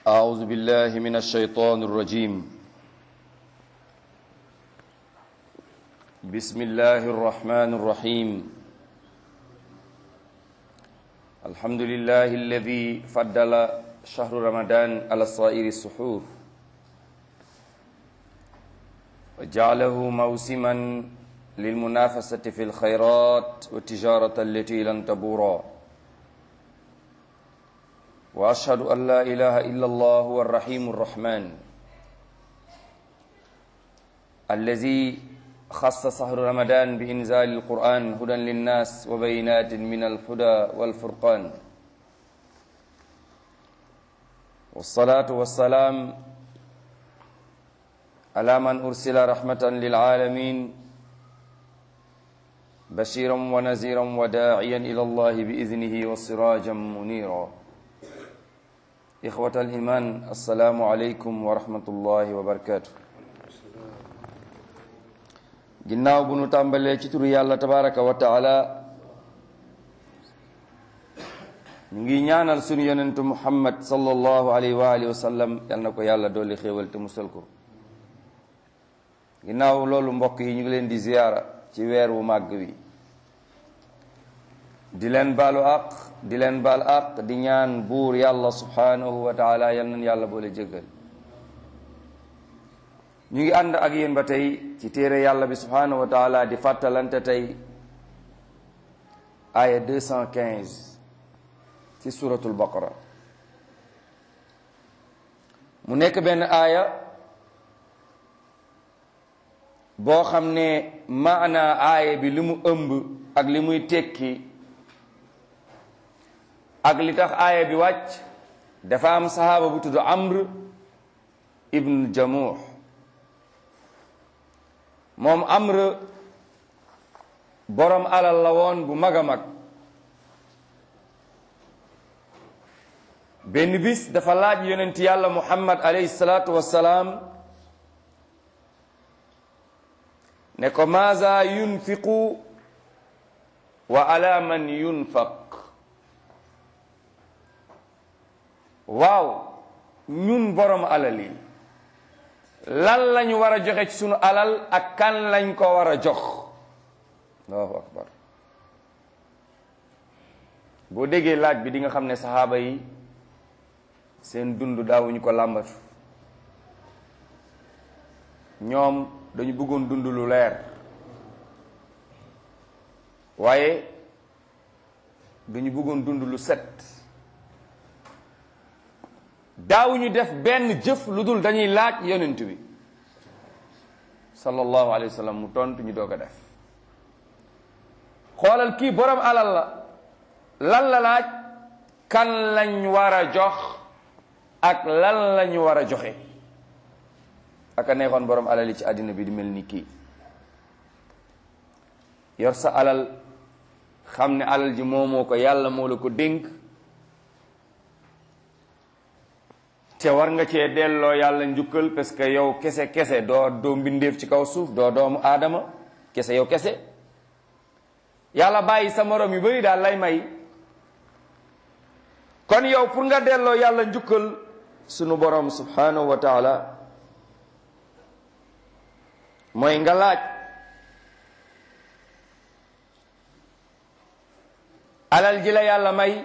أعوذ بالله من الشيطان الرجيم بسم الله الرحمن الرحيم الحمد لله الذي فضل شهر رمضان على سائر السحور وجعله موسما للمنافسة في الخيرات والتجارة التي لن تبورا وأشهد أن لا إله إلا الله هو الرحيم الرحمن الذي خص شهر رمضان بإنزال القرآن هدى للناس وبينات من الهدى والفرقان والصلاة والسلام على من أرسل رحمة للعالمين بشيرا ونذيرا وداعيا إلى الله بإذنه وسراجا منيرا إخوة الإيمان السلام عليكم ورحمة الله وبركاته ginnaaw bu nu tàmbalee ci turu yàlla tabaraka wa taala ñu ngi ñaanal sunu yonentu muhammad sallallahu alayhi wa alihi wa sallam yal na ko yàlla dolli xéewal te musal ko ginnaaw loolu mbokk yi ñu ngi leen di ziyaara ci weer wu màgg wi di leen baalu àq di leen baal àq di ñaan buur yàlla subhanahu wa taala yal nañ yàlla boole jéggal ñu ngi ànd ak yéen ba tey ci téere yàlla bi subhanahu wa taala di fàttalante tey aya 215 ci suratul baqara mu nekk benn aaya boo xam ne maanaa aaya bi li mu ëmb ak li muy tekki ak li tax aaya bi wàcc dafa am sahaaba bu tudd amr ibn jamuh moom amr borom alal la woon bu mag a mag benn bis dafa laaj yonent yàlla muhammad alayhi salaatu wassalaam ne ko maaza yunfiqu wa ala man yunfaq waaw ñun borom alal yi lan lañu war a joxe ci sunu alal ak kan lañ ko war a jox allahu akbar boo déggee laaj bi di nga xam ne saxaaba yi seen dund daawuñu ko làmbatu ñoom dañu bëggoon dund lu leer waaye dañu bëggoon dund lu set daawuñu def benn jëf lu dul dañuy laaj yonent bi sallallahu alayhi wa sallam mu tontu ñu doog a def xoolal kii borom alal la lan la laaj kan lañ war a jox ak lan lañu war a joxe aka neexoon borom alal yi ci àddina bi di mel ni kii yor sa alal xam ne alal ji moomoo ko yàlla moo la ko dénk te war nga cee delloo yàlla njukkal parce que yow kese kese doo doo mbindeef ci kaw suuf doo doomu aadama kese yow kese yàlla bàyyi sa morom yu bari daal lay may kon yow pour nga delloo yàlla njukkal sunu borom subhanahu wa taala mooy nga laaj alal ji la yàlla may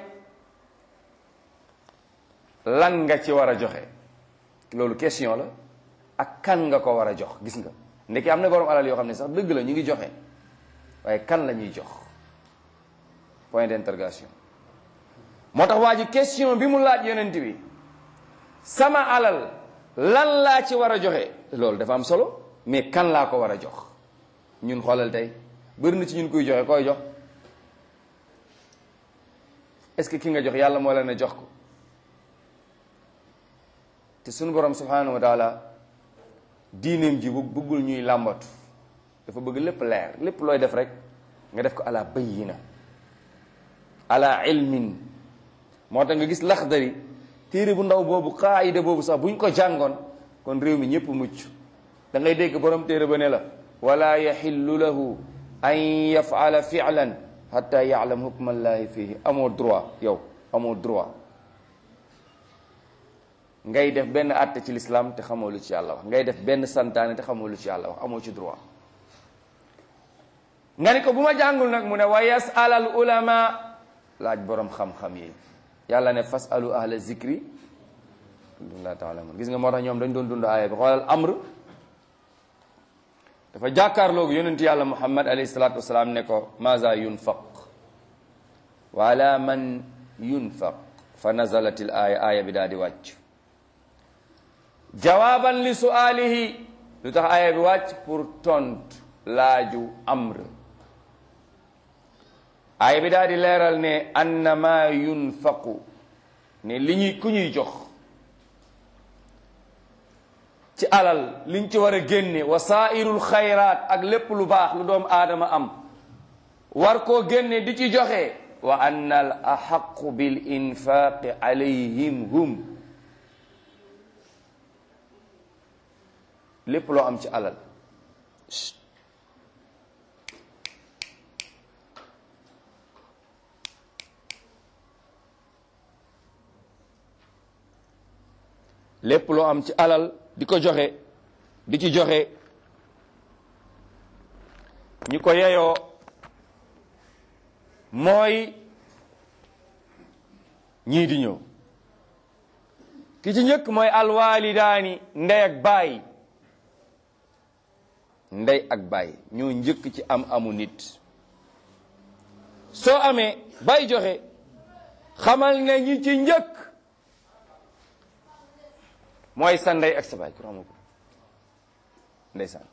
lan nga ci war a joxe loolu question la ak kan nga ko war a jox gis nga ndekki am na borom alal yoo xam ne sax dëgg la ñu ngi joxe waaye kan la ñuy jox point d'interrogation moo tax waa ji question bi mu laaj yonent bi sama alal lan laa ci war a joxe loolu dafa am solo mais kan laa ko war a jox ñun xoolal tey bëri na ci ñun kuy joxe koy jox est-ce que ki nga jox yàlla moo leen a jox ko te sunu borom subhanahu wa taala diineem ji bu bëggul ñuy làmbatu dafa bëgg lépp leer lépp looy def rek nga def ko ala bayyina ala ilmin moo tax nga gis laxdari téere bu ndaw boobu qaayida boobu sax bu ñu ko jàngoon kon réew mi ñëpp mucc da ngay dégg borom téere ba ne la wala yaxillu lahu an yafala filan hatta yaalam hukmallahi fihi amoo droit yow amoo droit ngay def benn àtte ci lislaam te xamoo lu ci yàlla wax ngay def benn santaane te xamoo lu ci yàlla wax amoo ci droit nga ni ko bu ma jàngul nag mu ne wa yasal al ulama laaj boroom xam-xam yi yàlla ne fas alu ahla zikri alhamdulilah taala gis nga moo tax ñoom dañ doon dund aaya bi xoolal amr dafa jàkkaarloogu yonentu yàlla muhammad alayhi salatu wasalaam ne ko maza yunfaq wa ala man yunfaq fa nazalat al aaya aaya bi daal di wàcc jawaaban li suaalihi lu tax aaya bi wàcc pour tontu laaju amr aaya bi daal di leeral ne annama yunfaqu ne li ñuy ku ñuy jox ci alal liñ ci war a génne wasairul xayraat ak lépp lu baax lu doom aadama am war koo génne di ci joxe wa anna al axaqu bil infaqi alayhim hum lépp loo am ci alal lépp loo am ci alal di ko joxe di ci joxe ñi ko yeyoo mooy ñii di ñëw ki ci njëkk mooy alwaalidaani ndey ak baay ndey ak baay ñoo njëkk ci am amu nit soo amee bay joxe xamal ne ñi ci njëkk mooy sa ndey ak sa baay ku xamu ko ndeysaan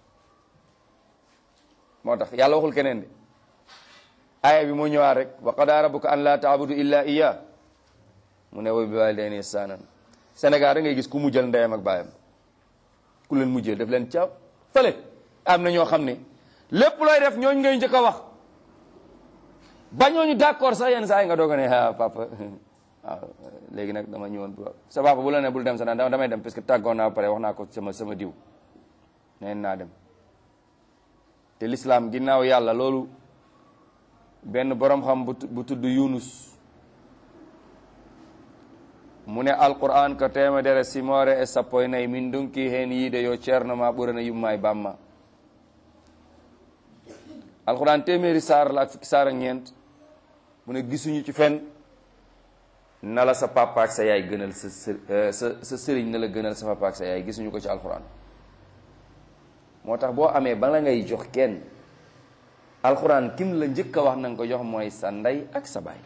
moo tax yàlla waxul keneen de aaya bi moo ñëwaat rek wa qadaa rabbuka an laa taabudu illa iya mu ne wa bi waalidayni ihsaanan Sénégal da ngay gis ku mujjal ndeyam ak baayam ku leen mujjee def leen ca fële am na ñoo xam ne lépp looy def ñooñu ngay njëkk a wax ba ñooñu d'accord sax yenn saa yi nga doog a ne ah papa waaw léegi nag dama ñëwoon pour sa papa bu la ne bul dem sa naan damay dem parce que tàggoon naa pare wax naa ko sama sama diw neen naa dem te l'islam ginnaaw yàlla loolu benn borom xam bu tudd Yunus mu ne alquran ko temedere simore e sappo e nayyi min donki hen yiide yo ceerno ma ɓurana yumma e bamma alquran téeméeri saar la ak fukki saar ak ñeent mu ne gisuñu ci fen na la sa papa ak sa yaay gënal sa sa sa sëriñ na la gënal sa papa ak sa yaay gisuñu ko ci alquran moo tax boo amee bala ngay jox kenn alquran kim la njëkk a wax na nga ko jox mooy sa ndey ak sa baay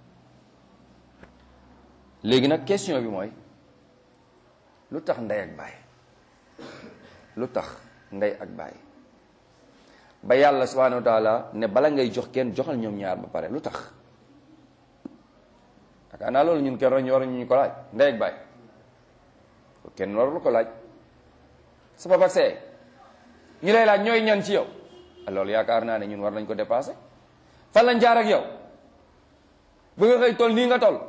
léegi nag question bi mooy lu tax ndey ak baay lu tax ndey ak baay ba yàlla subhanahu wa taala ne bala ngay jox kenn joxal ñoom ñaar ba pare lu tax yaakaar naa loolu ñun kenn roñ waruñu ñu ko laaj ndey ak baay kenn warul ko laaj sa papa ak sa yaay ñu lay laaj ñooy ñan ci yow loolu yaakaar naa ne ñun war nañ ko dépassé fan lañ jaar ak yow ba nga xëy toll nii nga toll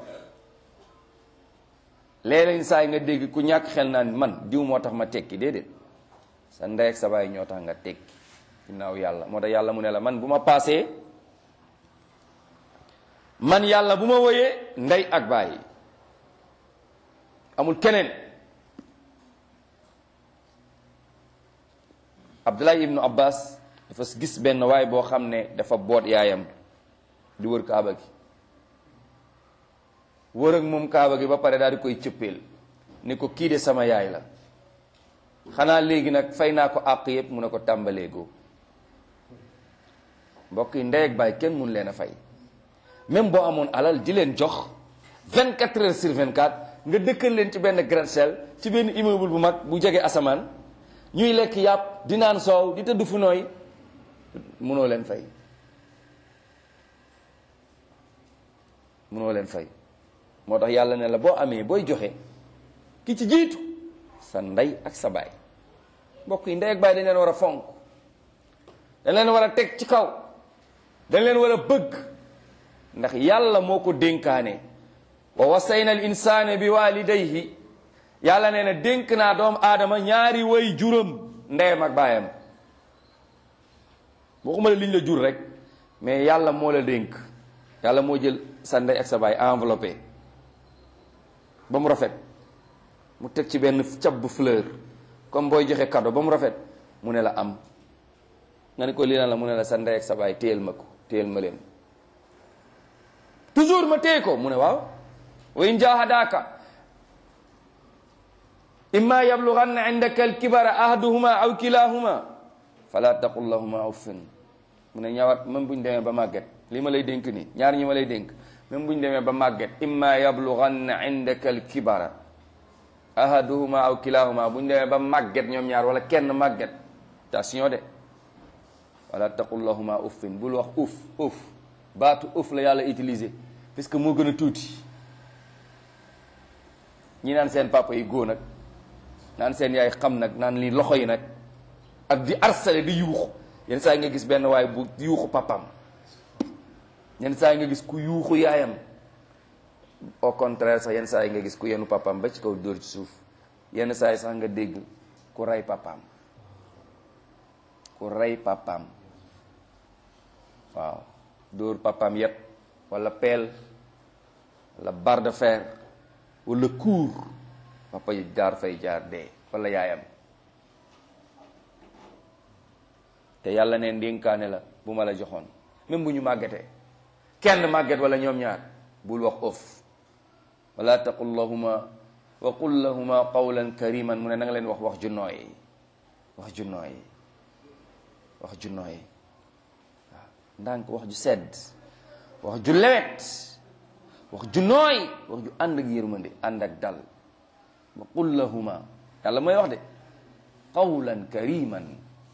léeg-léeg saa yi nga dégg ku ñàkk xel naan man diw moo tax ma tekki déedéet sa ndey ak sa baay ñoo tax nga tekki ginnaaw yàlla moo tax yàlla mu ne la man bu ma paasee man yàlla bu ma wëyee ndey ak baay amul keneen Abdullahi ibnu Abbas dafa gis benn waay boo xam ne dafa boot yaayam di wër kaaba gi wër ak moom kaaba gi ba pare daal di koy cëppeel ne ko kii de sama yaay la xanaa léegi nag fay naa ko àq yépp mu ne ko tàmbalee goo mbokk yi ndey ak baay kenn mun leen a fay même boo amoon alal di leen jox 24 heures sur 24 nga dëkkal leen ci benn gratte-ciel ci benn immeuble bu mag bu jege asamaan ñuy lekk yàpp di naan soow di tëdd fu nooy munoo leen fay munoo leen fay moo tax yàlla ne la boo amee booy joxe ki ci jiitu sa ndey ak sa baay mbokk yi ndey ak baay dañ leen war a fonk dañ leen war a teg ci kaw dañ leen war a bëgg ndax yàlla moo ko dénkaane wa wasayna al insaana bi walidayhi yàlla nee na dénk naa doomu aadama ñaari way juram ndeyam ak baayam waxuma la liñ la jur rek mais yàlla moo la dénk yàlla moo jël sa ndey ak sa baay enveloppé ba mu rafet mu teg ci benn cab bu fleur comme booy joxe cadeau ba mu rafet mu ne la am nga ne ko lii lan la mu ne la sa ndey ak sa baay téyel ma ko téyel ma leen toujours ma téye ko mu ne waaw wa in jahadaka imma yablughanna indaka alkibara ahaduhuma aw kilahuma fala taqul lahuma uffin mu ne ñaawat même bu ñu demee ba màgget li ma lay dénk nii ñaar ñi ma lay dénk même bu ñu demee ba màgget imma yablughanna indaka alkibara ahaduhuma aw kilahuma bu ñu demee ba màgget ñoom ñaar wala kenn màgget attention de wala taqul lahuma uffin bul wax uff uff baatu uff la yàlla utilisé parce que moo gën a tuuti ñi naan seen papa yi góo nag naan seen yaay xam nag naan li loxo yi nag ak di arsale di yuuxu yenn saa yi nga gis benn waay bu yuuxu papam yenn saa yi nga gis ku yuuxu yaayam au contraire sax yenn saa yi nga gis ku yenu papam ba ci kaw dóor ci suuf yenn saa yi sax nga dégg ku rey papam ku rey papam waaw dóor papam yépp wala peel wala barre de fer wala kuur papa yi jaar fay jaar dee wala yaayam te yàlla ne ndénkaane la bu ma la joxoon même bu ñu màggetee kenn màgget wala ñoom ñaar bul wax of wala taqul lahuma wa qul lahuma qawlan kariman mu ne na nga leen wax wax ju nooy wax ju nooy wax ju nooy waaw ndànk wax ju sedd wax ju lewet wax ju nooy wax ju ànd ak yërmande ànd ak dal wa qul lahuma yàlla mooy wax de qawlan kariman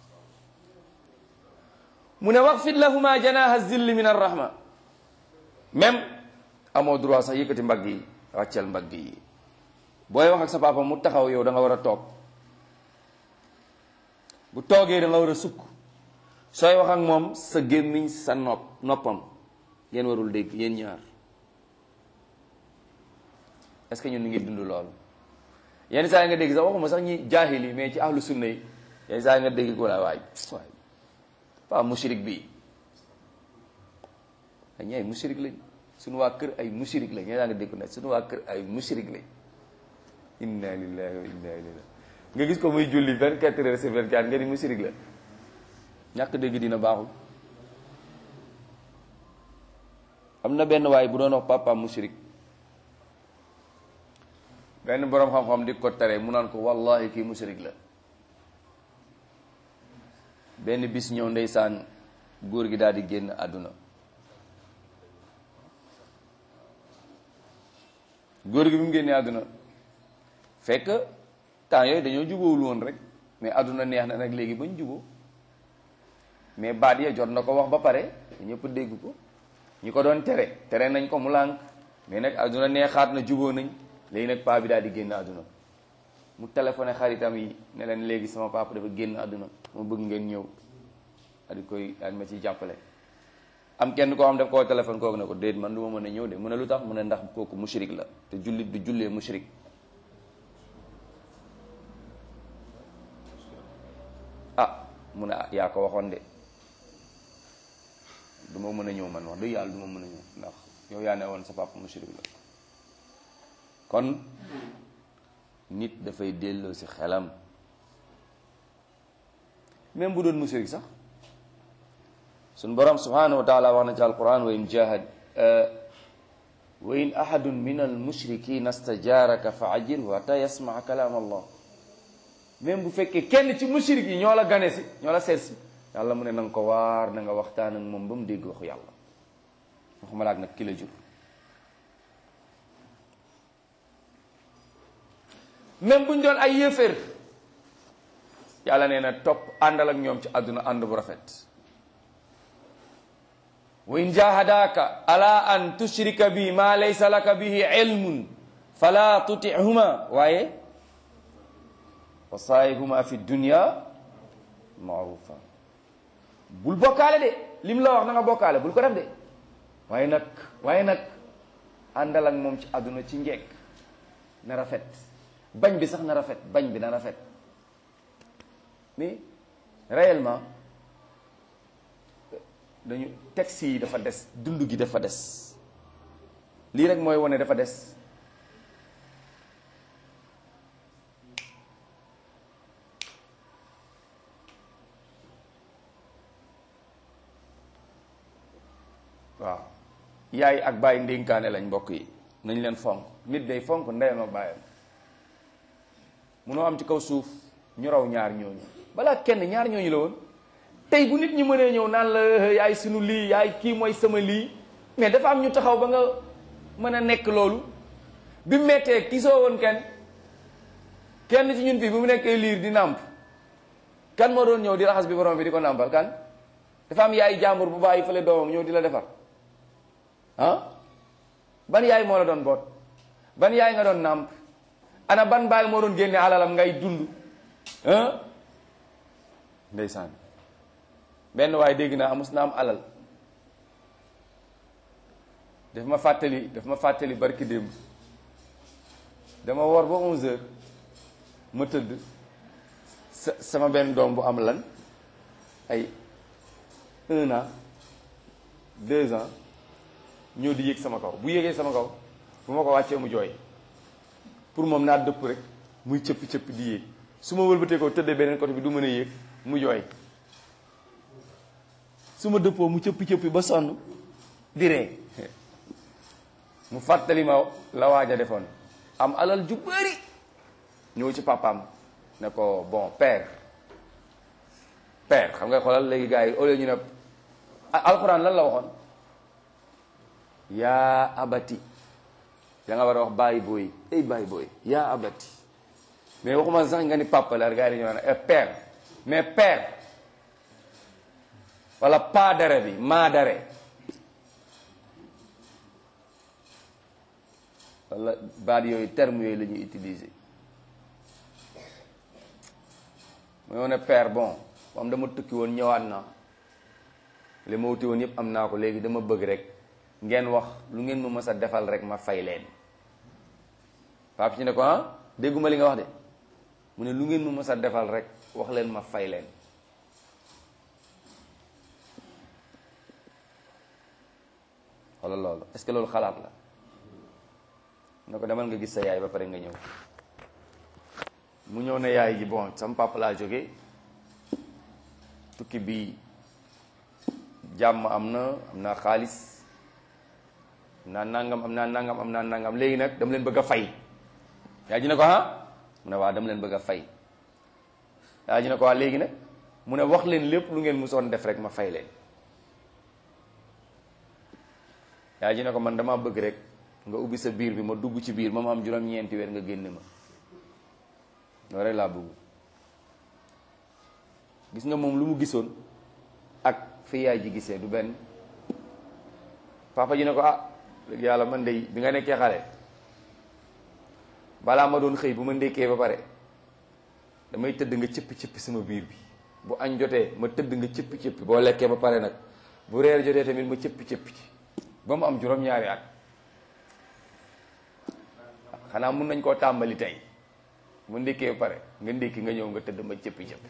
mu ne waxfid lahuma janaha zilli min arrahma même amoo droit sax yëkkati mbagg yi wàccel mbagg yi booy wax ak sa papa mu taxaw yow da nga war a toog bu toogee da nga war a sukk sooy wax ak moom sa gémmiñ sa nopp noppam ngeen warul dégg yéen ñaar est-ce que ñun ñu ngi dund loolu yenn saa yi nga dégg sax waxuma sax ñi jaahil yi mais ci ahlu sunna yi yenn saa yi nga dégg ko la waay waay pas mushrik bi dañu ay mushrik lañ suñu waa kër ay mushrik lañ yenn saa nga dégg ko ne suñu waa kër ay mushrik lañ inna lillahi wa inna ilayhi nga gis ko muy julli vingt quatre heures sur vingt quatre nga ni mushrik la ñàkk dégg dina baaxul am na benn waay bu doon wax papa mushrik benn boroom xam-xam di ko tere mu naan ko wallahi kii mushrik la benn bis ñëw ndeysaan góor gi daal di génn àdduna góor gi bi mu génnee àdduna fekk temps yooyu dañoo jubóowul woon rek mais àdduna neex na nag léegi bañ jubóo mais baat ya jot na ko wax ba pare ñëpp dégg ko ñi ko doon tere tere nañ ko mu lànk mais nag àdduna neexaat na jubóo nañ léegi nag paa bi daal di génn àdduna mu téléphoné xaritam yi ne leen léegi sama papa dafa génn àdduna ma bëgg ngeen ñëw daal di koy daal ma ci jàppale am kenn koo xam daf koo téléphone kooku ne ko déet man du ma mën a ñëw de mu ne lu tax mu ne ndax kooku mushrik la te jullit du jullee mushrik ah mu ne ah yaa ko waxoon de du ma mën a ñëw man wax dëgg yàlla du ma mën a ñëw ndax yow yaa ne woon sa papa mushrik la kon nit dafay delloo si xelam même bu doon mushrik sax suñ borom subhanahu wa taala wax na ci alquran wa in jahad wa in ahadun min almushrikina stajaraka fa ajirhu hatta yasmaa kalaam allah même bu fekkee kenn ci mushrik yi ñoo la gane si ñoo la seet si yàlla mu ne na nga ko waar na nga waxtaan ak moom ba mu dégg waxu yàlla waxuma laak nag ki la jur même buñ doon ay yéeféer yàlla nee na topp àndal ak ñoom ci àdduna ànd bu rafet wa in jahadaka ala an tushrika bi ma laysa laka bihi ilmun fala tutihuma waaye wa saahibhuma fi dunya maarufa bul bokkaale de lim la wax na nga bokkaale bul ko def de waaye nag waaye nag àndal ak moom ci àdduna ci njekk na rafet bañ bi sax na rafet bañ bi na rafet mais réellement dañu texte yi dafa des dund gi dafa des lii rek mooy wane dafa des yaay ak bàyyi ndénkaane lañ mbokk yi nañ leen fonk nit day fonk ndeyam ak bàyyam munoo am ci kaw suuf ñu raw ñaar ñooñu balaa kenn ñaar ñooñu la woon tey bu nit ñi mënee ñëw naan la yaay sunu lii yaay kii mooy sama lii mais dafa am ñu taxaw ba nga mën a nekk loolu bi mettee kisoo woon kenn kenn ci ñun fii bu mu nekkee liir di nàmp kan moo doon ñëw di raxas bi borom bi di ko nàmpal kan dafa am yaay jàmbur bu bàyyi fële doomam ñëw di la defar ah ban yaay moo la doon boot ban yaay nga doon nàmp ana ban baay moo doon génne alalam ngay dund ah ndeysaan benn waaye dégg naa amus na am alal daf ma fàttali daf ma fàttali barki démb dama wor ba 11 heures ma tëdd sa sama benn doom bu am lan ay un an deux ans ñëw di yéeg sama kaw bu yéegee sama kaw bu ma ko wàccee mu jooy pour moom naa dëpp rek muy cëppi cëppi di yéeg su ma wëlbatee ko tëddee beneen côté bi du mën a yéeg mu jooy su ma dëppoo mu cëppi cëppi ba sonn di ree mu fàttali ma la waaj a defoon am alal ju bëri ñëw ci papaam ne ko bon père père xam nga xoolal léegi gars yi au lieu ñu ne alxuraan lan la waxoon yaa abati da nga war a wax bàyyi booy ay bàyyi booy yaa abati mais waxuma sax nga ni papa la gars yi dañu naan père mais père wala pas dare bi maa dare wala baat yooyu terme yooyu la ñuy utiliser mooy ne père bon moom dama tukki woon ñëwaat naa li ma wuti woon yëpp am naa ko léegi dama bëgg rek ngeen wax lu ngeen ma mës a defal rek ma fay leen papa ci ne ko ah dégguma li nga wax de mu ne lu ngeen ma mës a defal rek wax leen ma fay leen wala loolu est-ce que loolu xalaat la ne ko demal nga gis sa yaay ba pare nga ñëw mu ñëw ne yaay ji bon sama papa laa jóge tukki bi jàmm am na am naa xaalis am naa nangam am naa nangam am naa nangam léegi nag dama leen bëgg a fay yaay ji ne ko ah mu ne waa dama leen bëgg a fay yaay ji ne ko waa léegi nag mu ne wax leen lépp lu ngeen musoon def rek ma fay leen yaay ji ne ko man dama bëgg rek nga ubbi sa biir bi ma dugg ci biir ma ma am juróom-ñeenti weer nga génne ma loolu rek laa bëgg gis nga moom lu mu gisoon ak fi yaay ji gisee du benn papa ji ne ko ah léegi yàlla man de bi nga nekkee xale balaa ma doon xëy bu ma ndékkee ba pare damay tëdd nga cëppi cëppi sama biir bi bu añ jotee ma tëdd nga cëppi cëppi boo lekkee ba pare nag bu reer jotee tamit ma cëppi cëppi ci ba mu am juróom-ñaari at xanaa mun nañ koo tàmbali tey mu ndékkee ba pare nga ndékki nga ñëw nga tëdd ma cëppi cëppi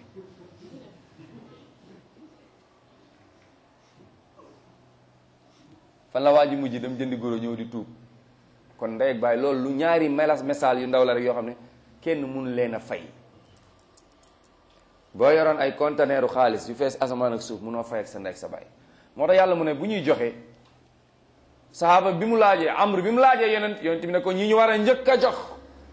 fan la waa ji mujj dem jëndi goro ñëw di tuub kon ndey ak baay loolu lu ñaari melas message yu ndaw la rek yoo xam ne kenn mun leen a fay boo yoroon ay conteneeru xaalis yu fees asamaan ak suuf munoo fay ak sa ndey ak sa baay moo tax yàlla mu ne bu ñuy joxe sahaaba bi mu laajee amr bi mu laajee yonent yonent bi ne ko ñi ñu war a njëkk a jox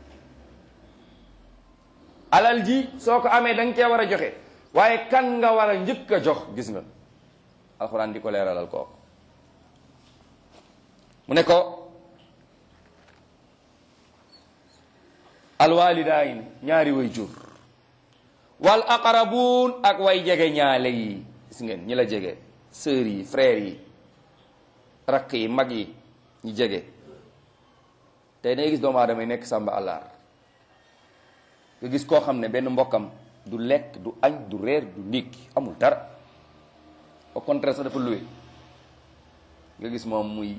alal ji soo ko amee da nga cee war a joxe waaye kan nga war a njëkk a jox gis nga alxuraan di ko leeralal kooku mu ne ko alwalidayn ñaari way jur wal aqrabuun ak way jege ñaale yi gis ngeen ñi la jege sœurs yi frères yi rakk yi mag yi ñi jege tey dangay gis doomu aadama yi nekk sàmba àllaar nga gis koo xam ne benn mbokkam du lekk du añ du reer du ndékki amul dara au contraire sax dafa luwe nga gis moom muy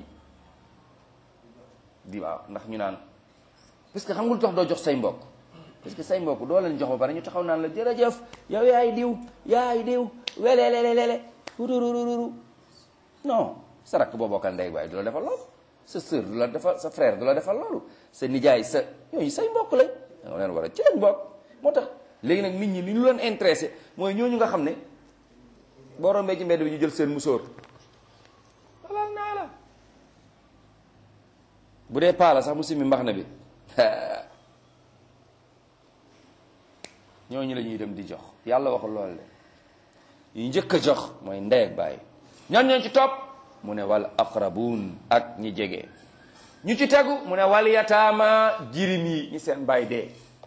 di waaw ndax ñu naan parce que xam nga lu tax doo jox say mbokk parce que say mbokk doo leen jox ba pare ñu taxaw naan la jërëjëf yow yaay diw yaay diw welelelelele rururururu non sa rakk boo bokkal ndey waaye du la defal loolu sa sœur du la defal sa frère du la defal loolu sa nijaay sa ñooñu say mbokk lañ da leen war a ci leen mbokk moo tax léegi nag nit ñi li ñu leen intéressé mooy ñooñu nga xam ne boo rombee ci mbedd bi ñu jël seen musóor balal naa la bu dee paala sax mu simmi mbax na bi ñooñu la ñuy dem di jox yàlla waxul lool de yu njëkk a jox mooy ndey ak baay ñan ñoo ci topp mu ne wal aqrabuun ak ñi jege ñu ci tegu mu ne wal yataama jirim yi ñi seen baay dee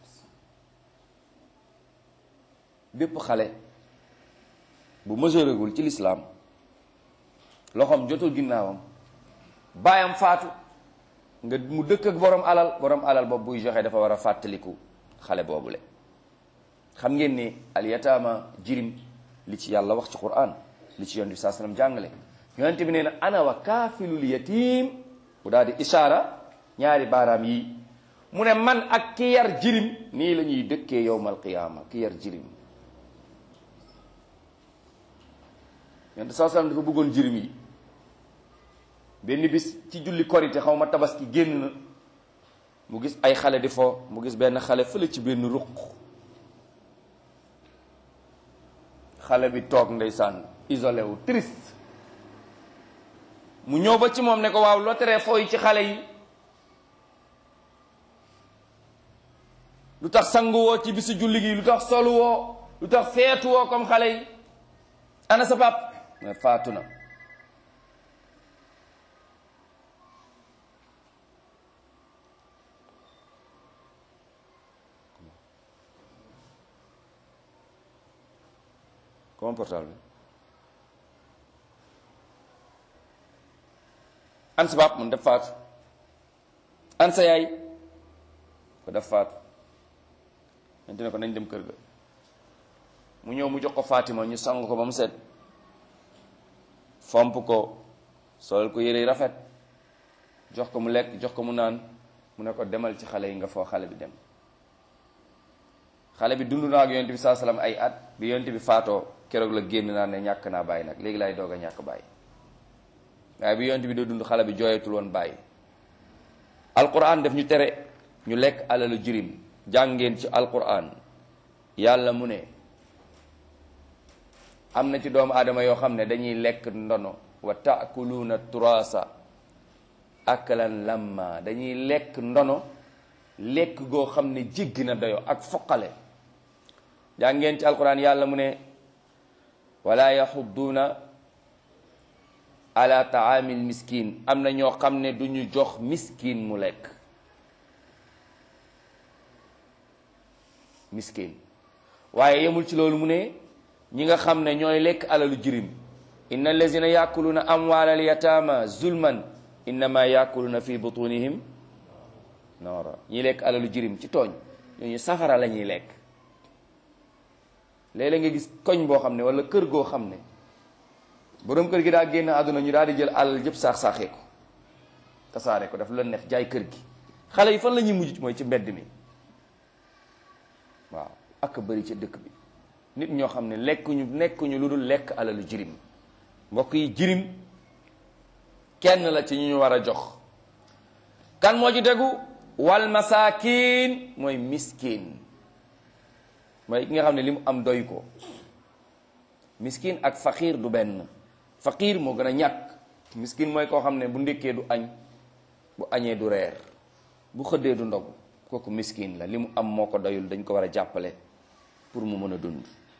bépp xale bu majeuragul ci lislaam loxoom jotul ginnaawam baayam faatu nga mu dëkk ak borom alal borom alal boobu buy joxe dafa war a fàttaliku xale boobule xam ngeen ni al yataama jirim li ci yàlla wax ci quran li ci yonent bi saa sallam jàngale yonent bi nee na ana wa kaafilul yatim bu daal di ishaara ñaari baaraam yi mu ne man ak ki yar jirim nii la ñuy dëkkee yowmal qiyaama ki yar jirim yonent saa sallam dafa bëggoon jirim yi benn bis ci julli korite xaw ma tabaski génn na mu gis ay xale di fo mu gis benn xale fële ci benn ruq xale bi toog ndeysaan isolé wu triste mu ñëw ba ci moom ne ko waaw loo teree fooy ci xale yi lu tax sanguwoo ci bisu julli gi lu tax soluwoo lu tax feetuwoo comme xale yi ana sa pap mais faatu na comment portable bi an sa baab mun def faatu an sa yaay ko def faatu ñente ne ko nañ dem kër ga mu ñëw mu jox ko Fatima ñu sang ko ba mu set fomp ko solal ko yére rafet jox ko mu lekk jox ko mu naan mu ne ko demal ci xale yi nga foo xale bi dem xale bi dund naa ak yonent bi saa salaam ay at bi yonent bi faatoo keroog la génn naa ne ñàkk naa bàyyi nag léegi laay doog a ñàkk bàyyi waaye bi yonent bi doo dund xale bi jooyatul woon bàyyi alquran def ñu tere ñu lekk alalu jirim jàngeen ci alquran yàlla mu ne am na ci doomu aadama yoo xam ne dañuy lekk ndono wa taakuluuna turasa akalan lamma dañuy lekk ndono lekk goo xam ne jéggi na doyo ak foqale jàngeen ci alquran yàlla mu ne wala yaxudduuna ala taamil miskin am na ñoo xam ne du ñu jox miskin mu lekk miskin waaye yemul ci loolu mu ne ñi nga xam ne ñooy lekk alalu jirim inna allazina yaakuluuna amwaal al yataama zulman innama yaakuluuna fi butunihim noora ñi lekk alalu jirim ci tooñ ñooñu safara la ñuy lekk léeg-léeg nga gis koñ boo xam ne wala kër goo xam ne boroom kër gi daa génn àdduna ñu daal di jël alal jëpp saax-saaxee ko tasaare ko daf la neex jaay kër gi xale yi fan la ñuy mujj mooy ci mbedd mi waaw ak bëri ca dëkk bi nit ñoo xam ne lekkuñu nekkuñu lu dul lekk alalu jirim mbokk yi jirim kenn la ci ñu ñu war a jox kan moo ci tegu wal masaakin mooy miskin mooy ki nga xam ne li mu am doy ko miskin ak faqiir du benn faqiir moo gën a ñàkk miskin mooy koo xam ne bu ndékkee du añ bu añee du reer bu xëddee du ndog kooku miskin la li mu am moo ko doyul dañ ko war a jàppale pour mu mën a dund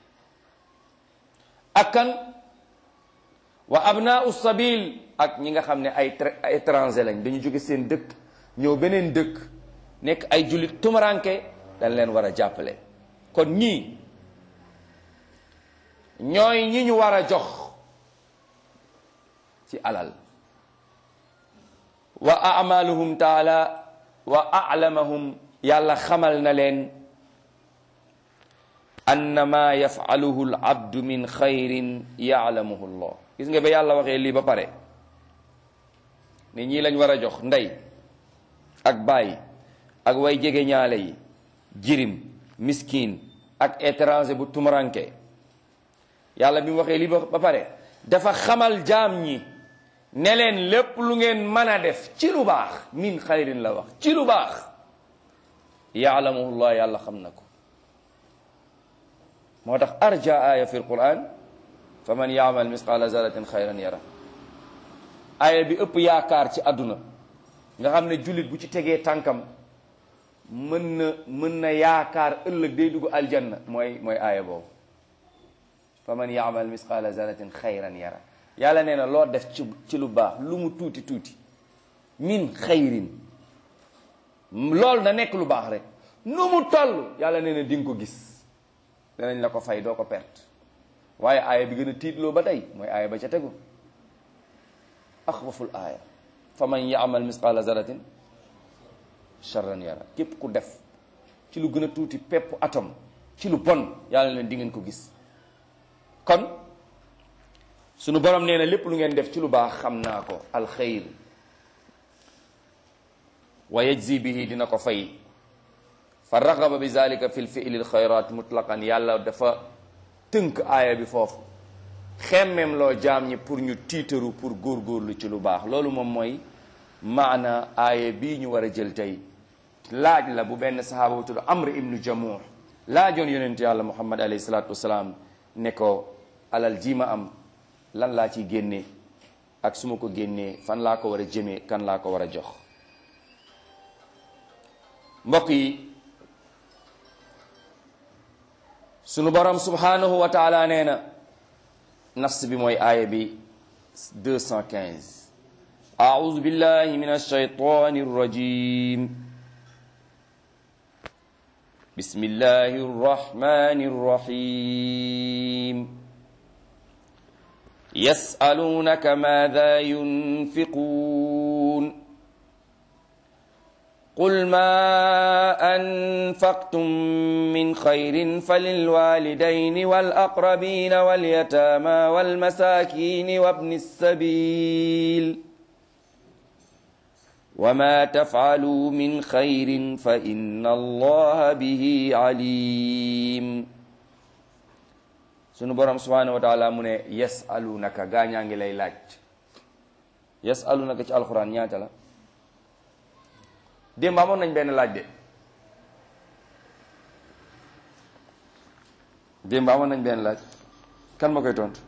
ak kan wa abnaau sabil ak ñi nga xam ne ay étranger lañ dañu jóge seen dëkk ñëw beneen dëkk nekk ay jullit tumuranke dañ leen war a jàppale kon ñii ñooy ñi ñu war a jox ci alal wa amaluhum taala wa alamahum yàlla xamal na leen annama yafaluhu al abdu min xayrin yaalamuhu llah gis nga ba yàlla waxee lii ba pare ne ñii lañ war a jox ndey ak baay ak way jege ñaale yi jirim miskin ak étranger bu tumuranke yàlla bi mu waxee lii ba pare dafa xamal jaam ñi ne leen lépp lu ngeen mën a def ci lu baax min xayrin la wax ci lu baax yaalamuhu llah yàlla xam na ko moo tax arja aaya fi alquran fa man yaamal misqaala zaratin xayran yara aaya bi ëpp yaakaar ci àdduna nga xam ne jullit bu ci tegee tànkam mën na mën na yaakaar ëllëg day dugg aljanna mooy mooy aaya boobu fa man yaamal misqaala zaratin xayran yara yàlla nee na loo def ci ci lu baax lu mu tuuti tuuti min xayrin loolu na nekk lu baax rek nu mu toll yàlla nee na di nga ko gis danañ la ko fay doo ko perte waaye aaya bi gën a tiitloo ba tey mooy aaya ba ca tegu axwaful aaya fa man yaamal misqaala zaratin charran yara képp ku def ci lu gën a tuuti pepp atom ci lu bon yàlla leen di ngeen ko gis kon sunu borom nee na lépp lu ngeen def ci lu baax xam naa ko alxeyr wa yajzi bihi dina ko fay fa raxaba bi zalika fi lfiili lxayrat mutlaqan yàlla dafa tënk aaya bi foofu xemmeem loo jaam ñi pour ñu tiitaru pour góorgóorlu ci lu baax loolu moom mooy maana aaya bii ñu war a jël tey laaj la bu benn sahaaba bu tudd amr ibnu jamuh laajoon yonent yàlla muhammad alayhi salaatu wasalaam ne ko alal ji ma am lan laa ciy génnee ak su ma ko génnee fan laa ko war a jëmee kan laa ko war a jox mbokk yi sunu borom subhanahu wa taala nee na nafs bi mooy aaya bi 215 أعوذ بالله من الشيطان الرجيم بسم الله الرحمن الرحيم يسألونك ماذا ينفقون قل ما أنفقتم من خير فللوالدين والأقربين واليتامى والمساكين وابن السبيل وما تفعلوا من خير فإن الله به عليم sunu borom subhanahu wa taala mu ne yasalunaka gaa ñaa ngi lay laaj yasalunaka ci alxuraan ñaata la démb amoon nañ benn laaj de démb amoon nañ benn laaj kan ma koy tontu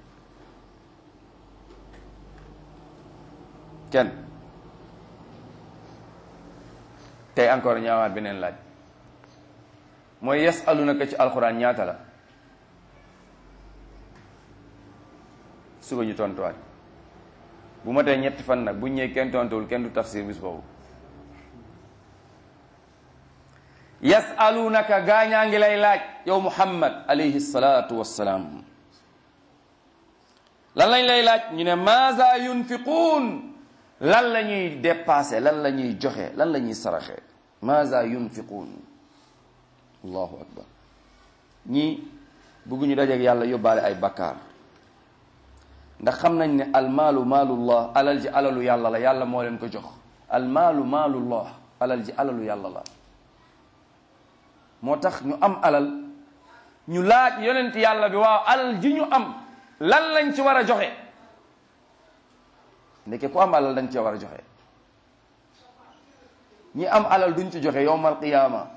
kenn tey encore ñaawaat beneen laaj mooy yasalunaka ci alxuraan ñaata la suba ñu tontuwaat bu ma tey ñetti fan nag bu ñëwee kenn tontuwul kenn du tafsir bis boobu yasalunaka gaañaa ngi lay laaj yow muhammad alayhi salaatu wassalaam lan lañ lay laaj ñu ne maaza yunfiquun lan la ñuy dépassé lan la ñuy joxe lan la ñuy saraxe maaza yunfiquun allahu akbar ñii bëgguñu dajeeg yàlla yóbbaale ay bakkaar ndax xam nañ ne almaalu maalullah alal ji alalu yàlla la yàlla moo leen ko jox almaalu maalullah alal ji alalu yàlla la moo tax ñu am alal ñu laaj yonent yàlla bi waaw alal ji ñu am lan lañ ci war a joxe ndeke ku am alal dañ ci war a joxe ñi am alal duñ ci joxe yowmal qiyaama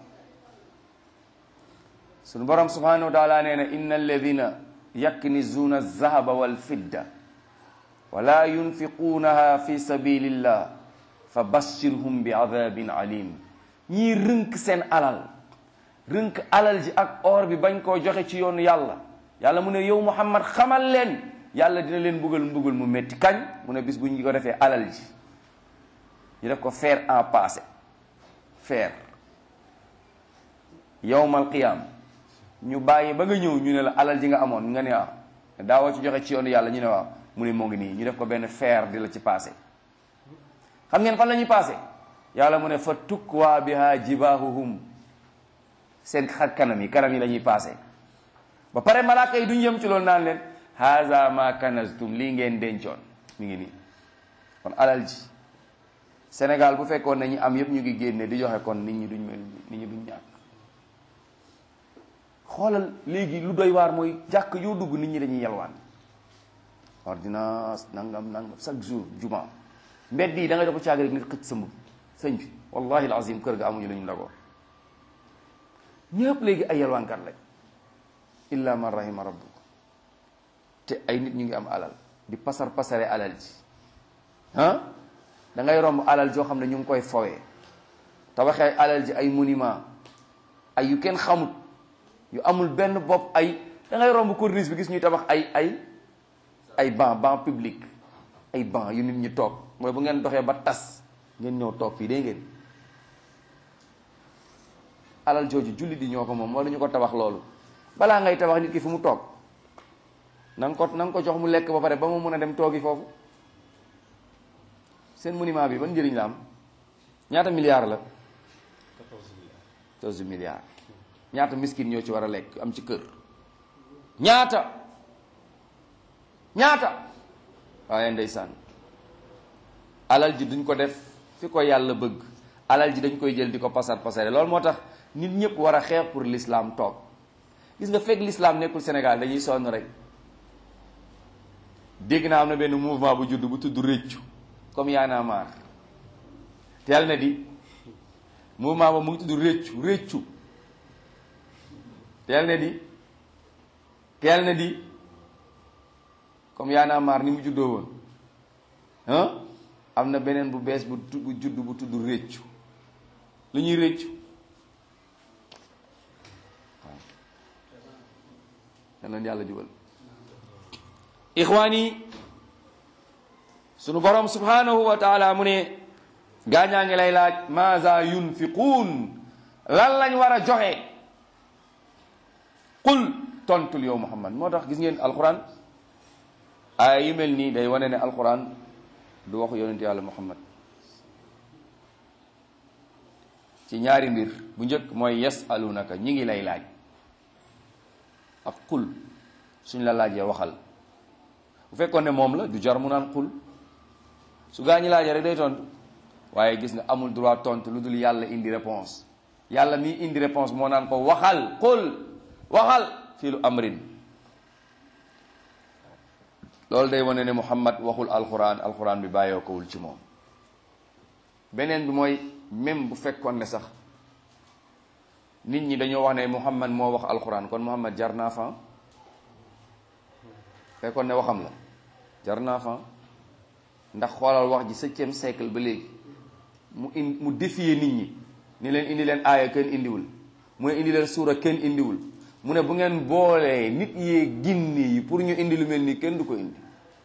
sunu borom subhanahu wa taala nee na inna alladina yaknizuuna alzahaba walfidda wala yunfiquunaha fi sabilillah fa bashirhum bi adabin alim ñii rënk seen alal rënk alal ji ak or bi bañ koo joxe ci yoonu yàlla yàlla mu ne yow muhammad xamal leen yàlla dina leen mbugal mbugal mu métti kañ mu ne bis bu ñu ko defee alal ji ñu def ko faire en passé faire yowmal qiyam ñu bàyyi ba nga ñëw ñu ne la alal ji nga amoon nga ne waaw daawoo ci joxe ci yoonu yàlla ñu ne waaw mu ne moo ngi nii ñu def ko benn faire di la ci passé xam ngeen fan la ñuy passé yàlla mu ne fa tukwaa biha jibahuhum seen xar kanam yi kanam yi la ñuy passé ba pare malaaka yi duñ yem ci loolu naan leen haza ma kanaztum lii ngeen dencoon mi ngi nii kon alal ji Sénégal bu fekkoon ne ñi am yëpp ñu ngi génne di joxe kon nit ñi duñ mel nit ñi duñ ñàkk xoolal léegi lu doy waar mooy jàkk yoo dugg nit ñi dañuy yalwaan ordonnance nangam nangam chaque jour juma mbedd yi da ngay def caag rek nit xëcc sa mbub sëñ bi wallahi alazim kër ga amuñu la ñu ndagoo ñëpp léegi ay yalwaankat lañ illa man rahima rabbuk te ay nit ñu ngi am alal di pasar pasare alal ji ah da ngay romb alal joo xam ne ñu ngi koy fowee tabaxee alal ji ay monument ay yu kenn xamut yu amul benn bopp ay da ngay romb corniche bi gis ñuy tabax ay ay ay banc banc public ay banc yu nit ñi toog mooy bu ngeen doxee ba tas ngeen ñëw toog fii dégg ngeen alal jooju jullit di ñoo ko moom wala ñu ko tabax loolu balaa ngay tabax nit ki fu mu toog na nga ko na nga ko jox mu lekk ba pare ba mu mun a dem toogi foofu seen monument bi ban njëriñ la am ñaata milliards la 14 milliards ñaata miskin ñoo ci war a lekk am ci kër ñaata ñaata waaye ndeysaan alal ji duñ ko def fi ko yàlla bëgg alal ji dañ koy jël di ko pasar pasare loolu moo tax nit ñëpp war a xeex pour l'islam toog gis nga fekk l'islam nekkul Sénégal dañuy sonn rek dégg naa am na benn mouvement bu judd bu tudd réccu comme Y'en a marre teel na di mouvement ba mu ngi tudd réccu réccu teel na di teel na di comme Y'en a marre ni mu juddoo woon ah am na beneen bu bees bu bu judd bu tudd réccu lu ñuy réccu waaw yal na yàlla jubal ixwaani sunu borom subhanahu wa taala mu ne gaañaa ngi lay laaj maaza yunfiquun lan lañ war a joxe qul tontul yow muhammad moo tax gis ngeen alquran ay yu mel nii day wane ne alquran du waxu yonent yàlla muhammad ci ñaari mbir bu njëkk mooy yasalunaka ñi ngi lay laaj ak qul suñ la laajee waxal bu fekkoon ne moom la du jar mu naan xul su gaa ñi laajee rek day tontu waaye gis nga amul droit tontu lu dul yàlla indi réponse yàlla mi indi réponse moo naan ko waxal xul waxal fii lu amrin loolu day wane ne Muhammad waxul alquran alquran bi bàyyoo kowul ci moom beneen bi mooy même bu fekkoon ne sax nit ñi dañoo wax ne Muhammad moo wax alquran kon Muhammad jar naa fa fekkoon ne waxam la jar naa fa ndax xoolal wax ji septième siècle ba léegi mu in mu défier nit ñi ni leen indi leen aaya kenn indiwul mu ne indi leen suura kenn indiwul mu ne bu ngeen boolee nit yee ginni yi pour ñu indi lu mel nii kenn du ko indi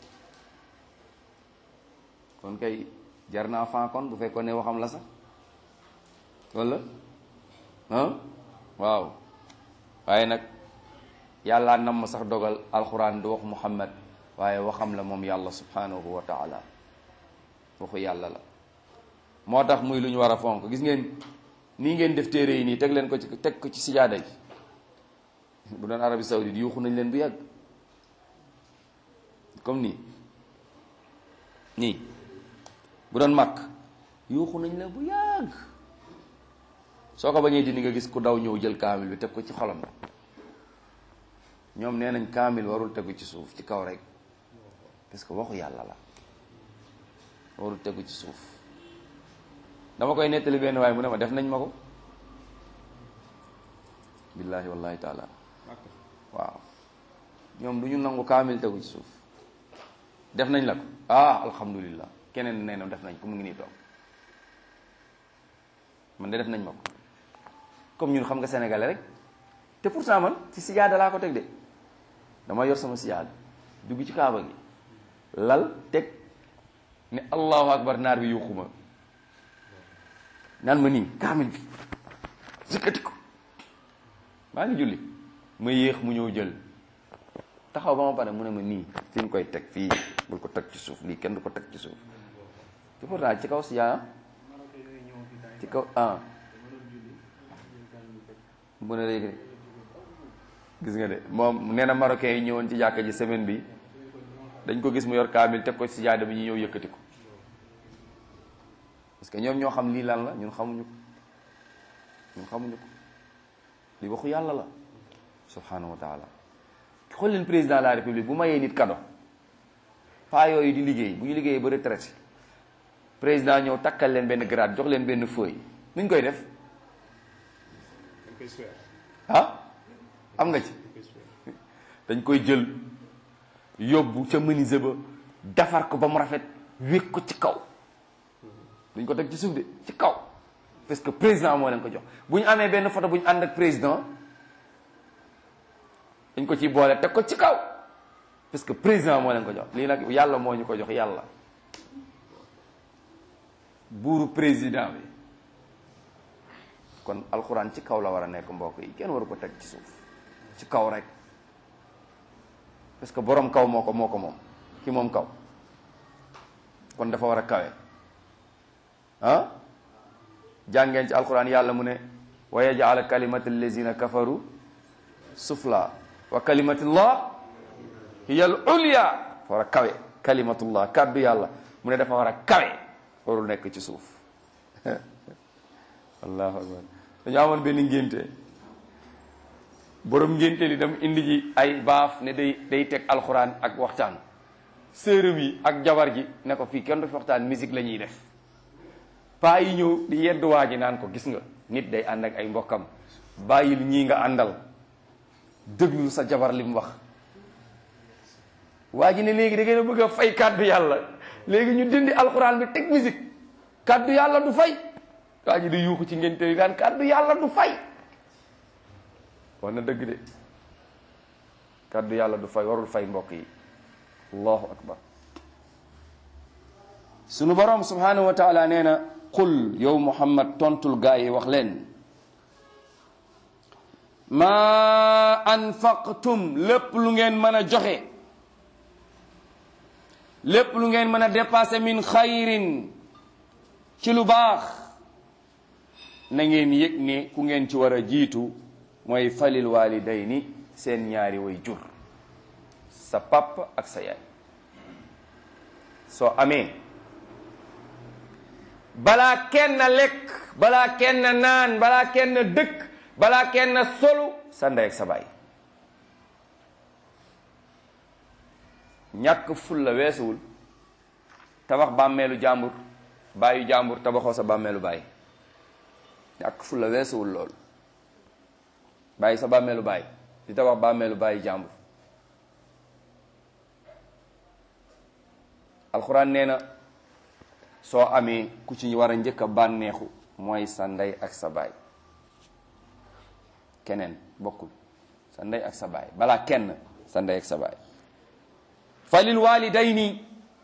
kon kay jar naa fa kon bu fekkoon ne waxam la sax walla ah waaw waaye nag yàlla nam ma sax dogal alxuraan du wax muhammad waaye waxam la moom yàlla subhanahu wa taala waxu yàlla la moo tax muy lu ñu war a fonk gis ngeen nii ngeen def téere yi nii teg leen ko ci teg ko ci sijaada yi bu doon Arabie Saoudite yuuxu nañ leen bu yàgg comme nii nii bu doon màkk yuuxu nañ leen bu yàgg soo ko bañee dindi nga gis ku daw ñëw jël kaamil bi teg ko ci xolam ñoom nee nañ kaamil warul tegu ci suuf ci kaw rek parce que waxu yàlla la warul tegu ci suuf dama koy nettali benn waaye mu ne ma def nañ ma ko billaahi wallahi taala waaw ñoom du ñu nangu kaamil tegu ci suuf def nañ la ko ah alhamdulillah keneen nee na def nañ ko mu ngi nii toog man de def nañ ma ko comme ñun xam nga sénégalais rek te pourtant man ci sijaada laa ko teg de dama yor sama sijaada dugg ci kaaba gi lal teg ne allahu akbar naar bi yuuxuma naan ma nii kaamil bi yëkkati ko maa ngi julli ma yéex mu ñëw jël taxaw ba ma pare mu ne ma nii fi ñu koy teg fii bul ko teg ci suuf lii kenn du ko teg ci suuf te pourtant ci kaw sijaada ci kaw ah mu ne léegi gis nga de moom nee na marocain yi ñëwoon ci jàkka ji semaine bi dañ ko gis mu yor kaamil teg ko ci jaada bi ñu ñëw yëkkati ko parce que ñoom ñoo xam lii lan la ñun xamuñu ko ñun xamuñu ko li waxu yàlla la subhanahu wa taala xool leen président de la république bu mayee nit kado paa yooyu di liggéey bu ñu liggéeyee ba retraité président ñëw takkal leen benn grade jox leen benn feuille nuñ koy def ah am nga ci dañ koy jël yóbbu ca menuisier ba defar ko ba mu rafet wékk ko ci kaw duñ ko teg ci suuf de ci kaw parce que président moo leen ko jox bu ñu amee benn photo bu ñu ànd ak président dañ ko ciy boole teg ko ci kaw parce que président moo leen ko jox lii nag yàlla moo ñu ko jox yàlla buuru président bi kon alxuraan ci kaw la war a nekk mbokk yi kenn waru ko teg ci suuf ci kaw rek parce que borom kaw moo ko moo ko moom ki moom kaw kon dafa war a kawe ah jàngeen ci alxuraan yàlla mu ne wa yaj'ala kalimata allazina kafaru sufla wa kalimatullah hiya al ulya dafa war a kawe kalimatullah kàddu yàlla mu ne dafa war a kawe warul nekk ci suuf allahu akbar dañu amoon benn ngénte borom ngénte li dem indi ji ay baaf ne day day teg alxuraan ak waxtaan sërëm yi ak jabar ji ne ko fii kenn du fi waxtaan musique la ñuy def paa yi ñëw di yedd waa ji naan ko gis nga nit day ànd ak ay mbokkam bàyyil ñii nga àndal déglu sa jabar li mu wax waa ji ne léegi da ngeen a bëgg a fay kàddu yàlla léegi ñu dindi alxuraan bi teg musique kàddu yàlla du fay waa ji di yuuxu ci ngénte yi daan kàddu yàlla du fay wax na dëgg de kàddu yàlla du fay warul fay mbokk yi allahu akbar sunu borom subhanahu wa taala nee na qul yow muhammad tontul gaa yi wax leen maa anfaqtum lépp lu ngeen mën a joxe lépp lu ngeen mën a dépasser min xayrin ci lu baax na ngeen yëg ne ku ngeen ci war a jiitu mooy falil walidayni seen ñaari way jur sa papa ak sa yaay soo amee balaa kenn lekk balaa kenn naan balaa kenn dëkk balaa kenn solu sa ndey ak sa baay ñàkk ful la weesuwul tabax bàmmeelu jàmbur bàyyu jàmbur tabaxoo sa bàmmeelu baay ñàkk ful la weesuwul loolu bàyyi sa bàmmeelu baay di tabax bàmmeelu bàyyi jàmbur alxuraan nee na soo amee ku ci war a njëkk a bànneexu mooy sa ndey ak sa baay keneen bokkul sa ndey ak sa baay balaa kenn sa ndey ak sa baay falil walidayni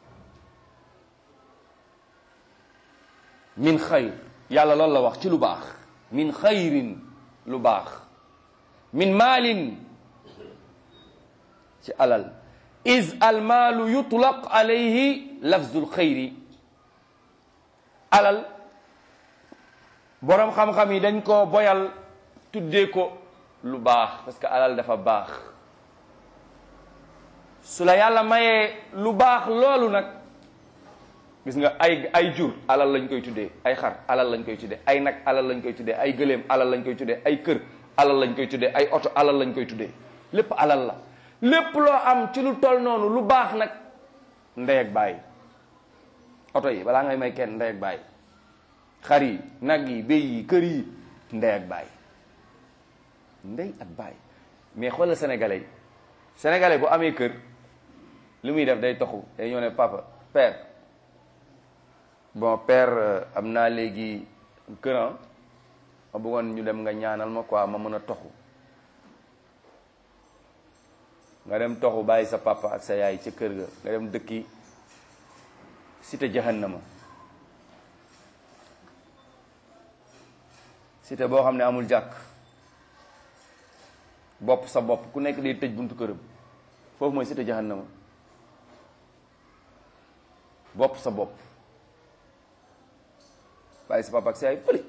min xayr yàlla loolu la wax ci lu baax min xayrin lu baax min maalin ci alal is almaalu yutlaq alayhi lafzul xayri alal boroom xam-xam yi dañ ko boyal tuddee ko lu baax parce que alal dafa baax su la yàlla mayee lu baax loolu nag gis nga ay ay jur alal lañ koy tuddee ay xar alal lañ koy tuddee ay nag alal lañ koy tuddee ay gëléem alal lañ koy tuddee ay kër alal lañ koy tuddee ay oto alal lañ koy tuddee lépp alal la lépp loo am ci lu toll noonu lu baax nag ndey ak baay oto yi balaa ngay may kenn ndey ak baay xar yi nag yi béy yi kër yi ndey ak baay ndey ak baay mais xoolal sénégalais yi sénégalais bu amee kër li muy def day toxu day ñëw ne papa père bon père am naa léegi këran ma bëggoon ñu dem nga ñaanal ma quoi ma mën a toxu nga dem toxu bàyyi sa papa ak sa yaay ca kër ga nga dem dëkki cité jahannama cité boo xam ne amul jàkk bopp sa bopp ku nekk day tëj buntu këram foofu mooy cité jahannama bopp sa bopp bàyyi sa papa ak sa yaay fële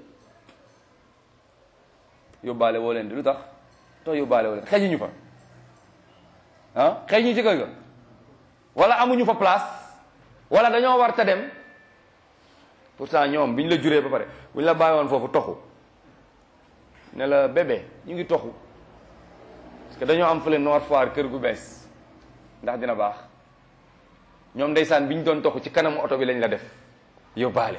yóbbaale woo leen di lu tax tax yóbbaale woo leen xejuñu fa ah xejuñu ci kër ga wala amuñu fa place wala dañoo war ta dem pourtant ñoom bi ñu la juree ba pare bu ñu la bàyyi woon foofu toxu ne la bébé ñu ngi toxu parce que dañoo am fële Nord Foire kër gu bees ndax dina baax ñoom ndeysaan bi ñu doon toxu ci kanamu oto bi lañ la def yóbbaale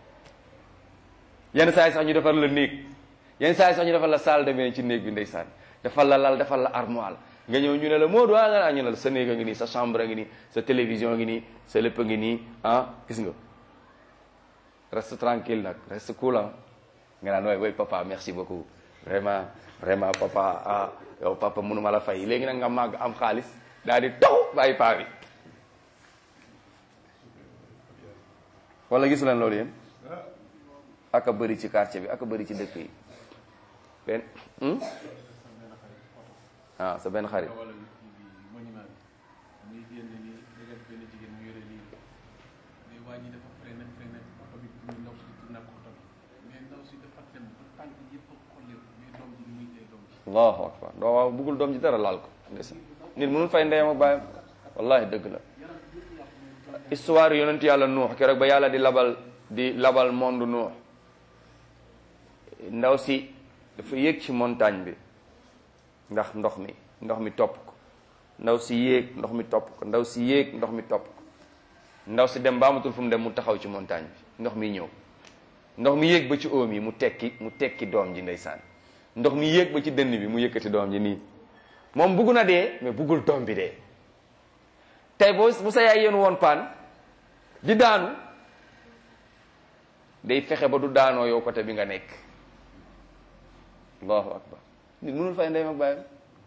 yenn saa yi sax ñu defal la néeg yenn saa yi sax ñu defal la salle de bain ci néeg bi ndeysaan defal la lal defal la armoire nga ñëw ñu ne la moo doa nga ñu ne la sa néeg a ngi nii sa chambre a ngi nii sa télévision a ngi nii sa lépp a ngi nii ah gis nga reste tranquille nag reste cool ah nga naan waay waay papa merci beaucoup vraiment vraiment papa ah yow papa mënuma la fay léegi nag nga màgg am xaalis daal di taw bàyyi paa bi wala gisu leen loolu yéen ak a bëri ci quartier bi ak a bëri ci dëkk yi benn ah sa benn xarit allahu akbar doo waaw buggul doom ji dara laal ko ndeysaan nit mënul fay ndeyam ak baayam wallahi dëgg la histoire yonent yàlla nuux keroog ba yàlla di labal di labal monde nuux ndaw si dafa yéeg ci montagne bi ndax ndox mi ndox mi topp ko ndaw si yéeg ndox mi topp ko ndaw si yéeg ndox mi topp ko ndaw si dem ba amatul fu mu dem mu taxaw ci montagne bi ndox mi ñëw ndox mi yéeg ba ci oom yi mu tekki mu tekki doom ji ndeysaan ndox mi yéeg ba ci dënn bi mu yëkkati doom ji nii moom bugg na dee mais buggul doom bi dee tey boo bu sa yaay yéen woon paan di daanu day fexe ba du daanoo yow côté bi nga nekk allahu akbar nit mënul fay ndeyam ak bàyyam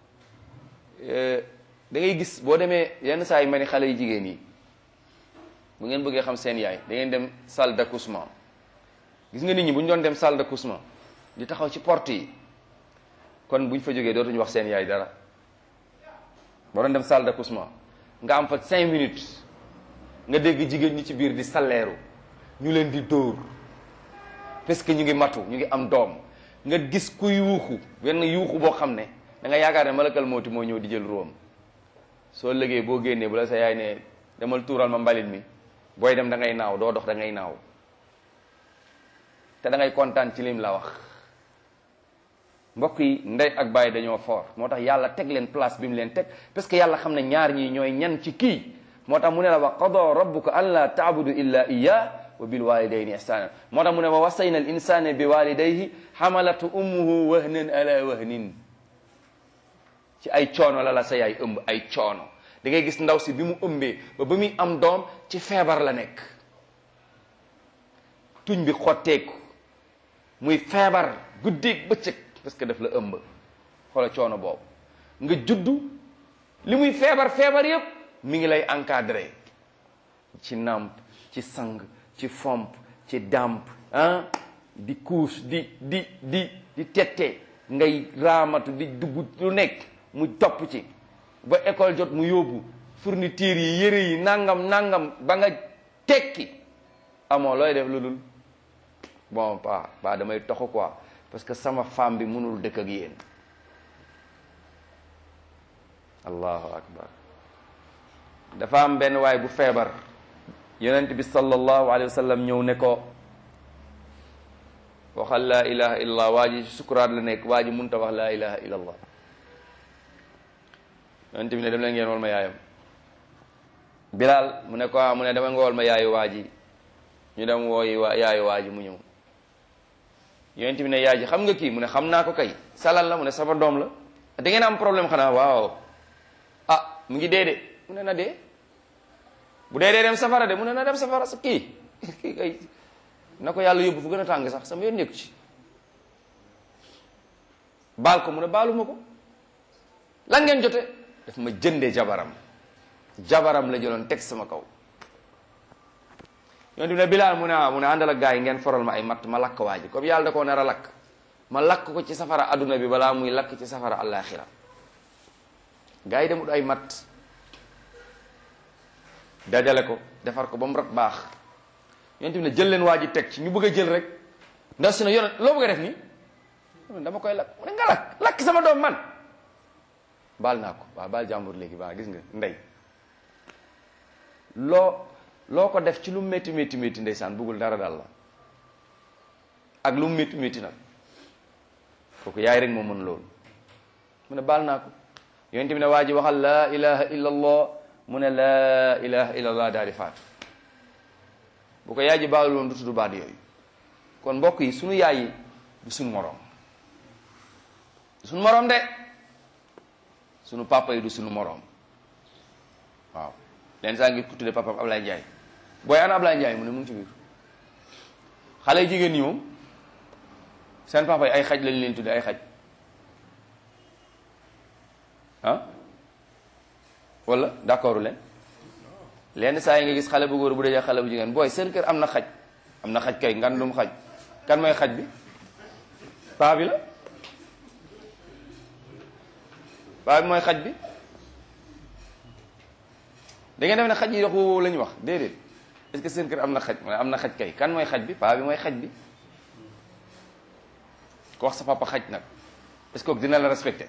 da ngay gis boo demee yenn saa yi ma ni xale yu jigéen yi bu ngeen bëggee xam seen yaay da ngeen dem salle d'accouchement gis nga nit ñi bu ñu doon dem salle d'accouchement di taxaw ci porte yi kon buñ fa jógee dootuñu wax seen yaay dara boo doon dem salle d'accouchement nga am fa cinq minutes nga dégg jigéen ñi ci biir di salleeru ñu leen di dóor parce que ñu ngi matu ñu ngi am doom nga gis ku yuuxu wenn yuuxu boo xam ne da nga yaakaar ne malakal mooti moo ñëw di jël róom soo lëgee boo génnee bu la sa yaay ne demal tuural ma mbalit mi booy dem da ngay naaw doo dox da ngay naaw te da ngay kontaan ci lim la wax mbokk yi ndey ak baay dañoo fort moo tax yàlla teg leen place bi mu leen teg parce que yàlla xam ne ñaar ñii ñooy ñan ci kii moo tax mu ne la wa qada rabbuka an la taabudu illa iya wa bil walidayni ihsana moo tax mu ne wa wasayna al insana bi walidayhi xamalatu ummuhu wahnan ala wahnin ci ay coono la la sa yaay ëmb ay coono da ngay gis ndaw si bi mu ëmbee ba ba muy am doom ci feebar la nekk tuñ bi xotteeku muy feebar guddeeg bëccëg parce que daf la ëmb xoola coono boobu nga juddu li muy feebar feebar yépp mi ngi lay encadré ci nàmp ci sang ci fomp ci dàmp ah di couche di di di di tette ngay raamatu di dugg lu nekk mu topp ci ba école jot mu yóbbu fourniture yi yëre yi nangam nangam ba nga tekki amoo looy def lu dul bon pa pa damay toxu quoi parce que sama femme bi mënul dëkk ak yéen allahu akbar dafa am benn waay bu feebar yonent bi sallallahu alayhi wa sallam ñëw ne ko waxal laa ilaha illallah waa ji sukuraat la nekk waa ji munta wax laa ilaha illallah yonent bi ne dem leen ngeen wol ma yaayam bilal mu ne ko ah mu ne dama nga wol ma yaayu waa ji ñu dem wooyi waa yaayu waa ji mu ñëw yonent bi ne yaay ji xam nga kii mu ne xam naa ko kay salal la mu ne sama doom la da ngeen am problème xanaa waaw ah mu ngi dee de mu ne na dee bu dee dee dem safara de mu ne na dem safara sa kii kii kay na ko yàlla yóbbu fu gën a tàng sax sama yoon nekku ci baal ko mu ne baaluma ko lan ngeen jote daf ma jëndee jabaram jabaram la jëloon teg sama kaw yonent bi ne bilaal mu ne ah mu ne àndal ak gaa yi ngeen foral ma ay matt ma lakk waa ji comme yàlla da koo nar a lakk ma lakk ko ci safara adduna bi balaa muy lakk ci safara àllaaxira gaa yi demut ay matt dajale ko defar ko ba mu rat baax yonent bi ne jël leen waa ji teg ci ñu bëgg a jël rek ndax si ne yonent loo bëgg a def nii dama koy lakk mu ne nga lakk lakk sama doom man baal naa ko waaw baal jàmbur léegi baa gis nga ndey loo loo ko def ci lu métti métti métti ndeysaan bëggul dara daal la ak lu métti métti nag kooku yaay rek moo mën loolu mu ne baal naa ko yonent bi ne waa ji waxal laa ilaha illa allah mu ne laa ilaha illa allah daal di faatu bu ko yaay ji baalul woon du tudd baat yooyu kon mbokk yi sunu yaay yi du sunu moroom du sunu moroom de sunu papa yi du sunu moroom waaw leen saa ngi ku tudde papam Ablaye Ndiaye booy ana Ablaye Ndiaye mu ne mu ngi ci biir xale yu jigéen ñi moom seen papa yi ay xaj lañ leen tudde ay xaj ah wala d'accord leen lenn saa yi nga gis xale bu góor bu dajee xale bu jigéen booy seen kër am na xaj am na xaj kay ngandum xaj kan mooy xaj bi paa bi la paa bi mooy xaj bi da ngeen def ne xaj yi dox woowu la ñu wax déedéet est-ce que seen kër am na xaj mu ne am na xaj kay kan mooy xaj bi paa bi mooy xaj bi ko wax sa papa xaj nag est-ce que dina la respecté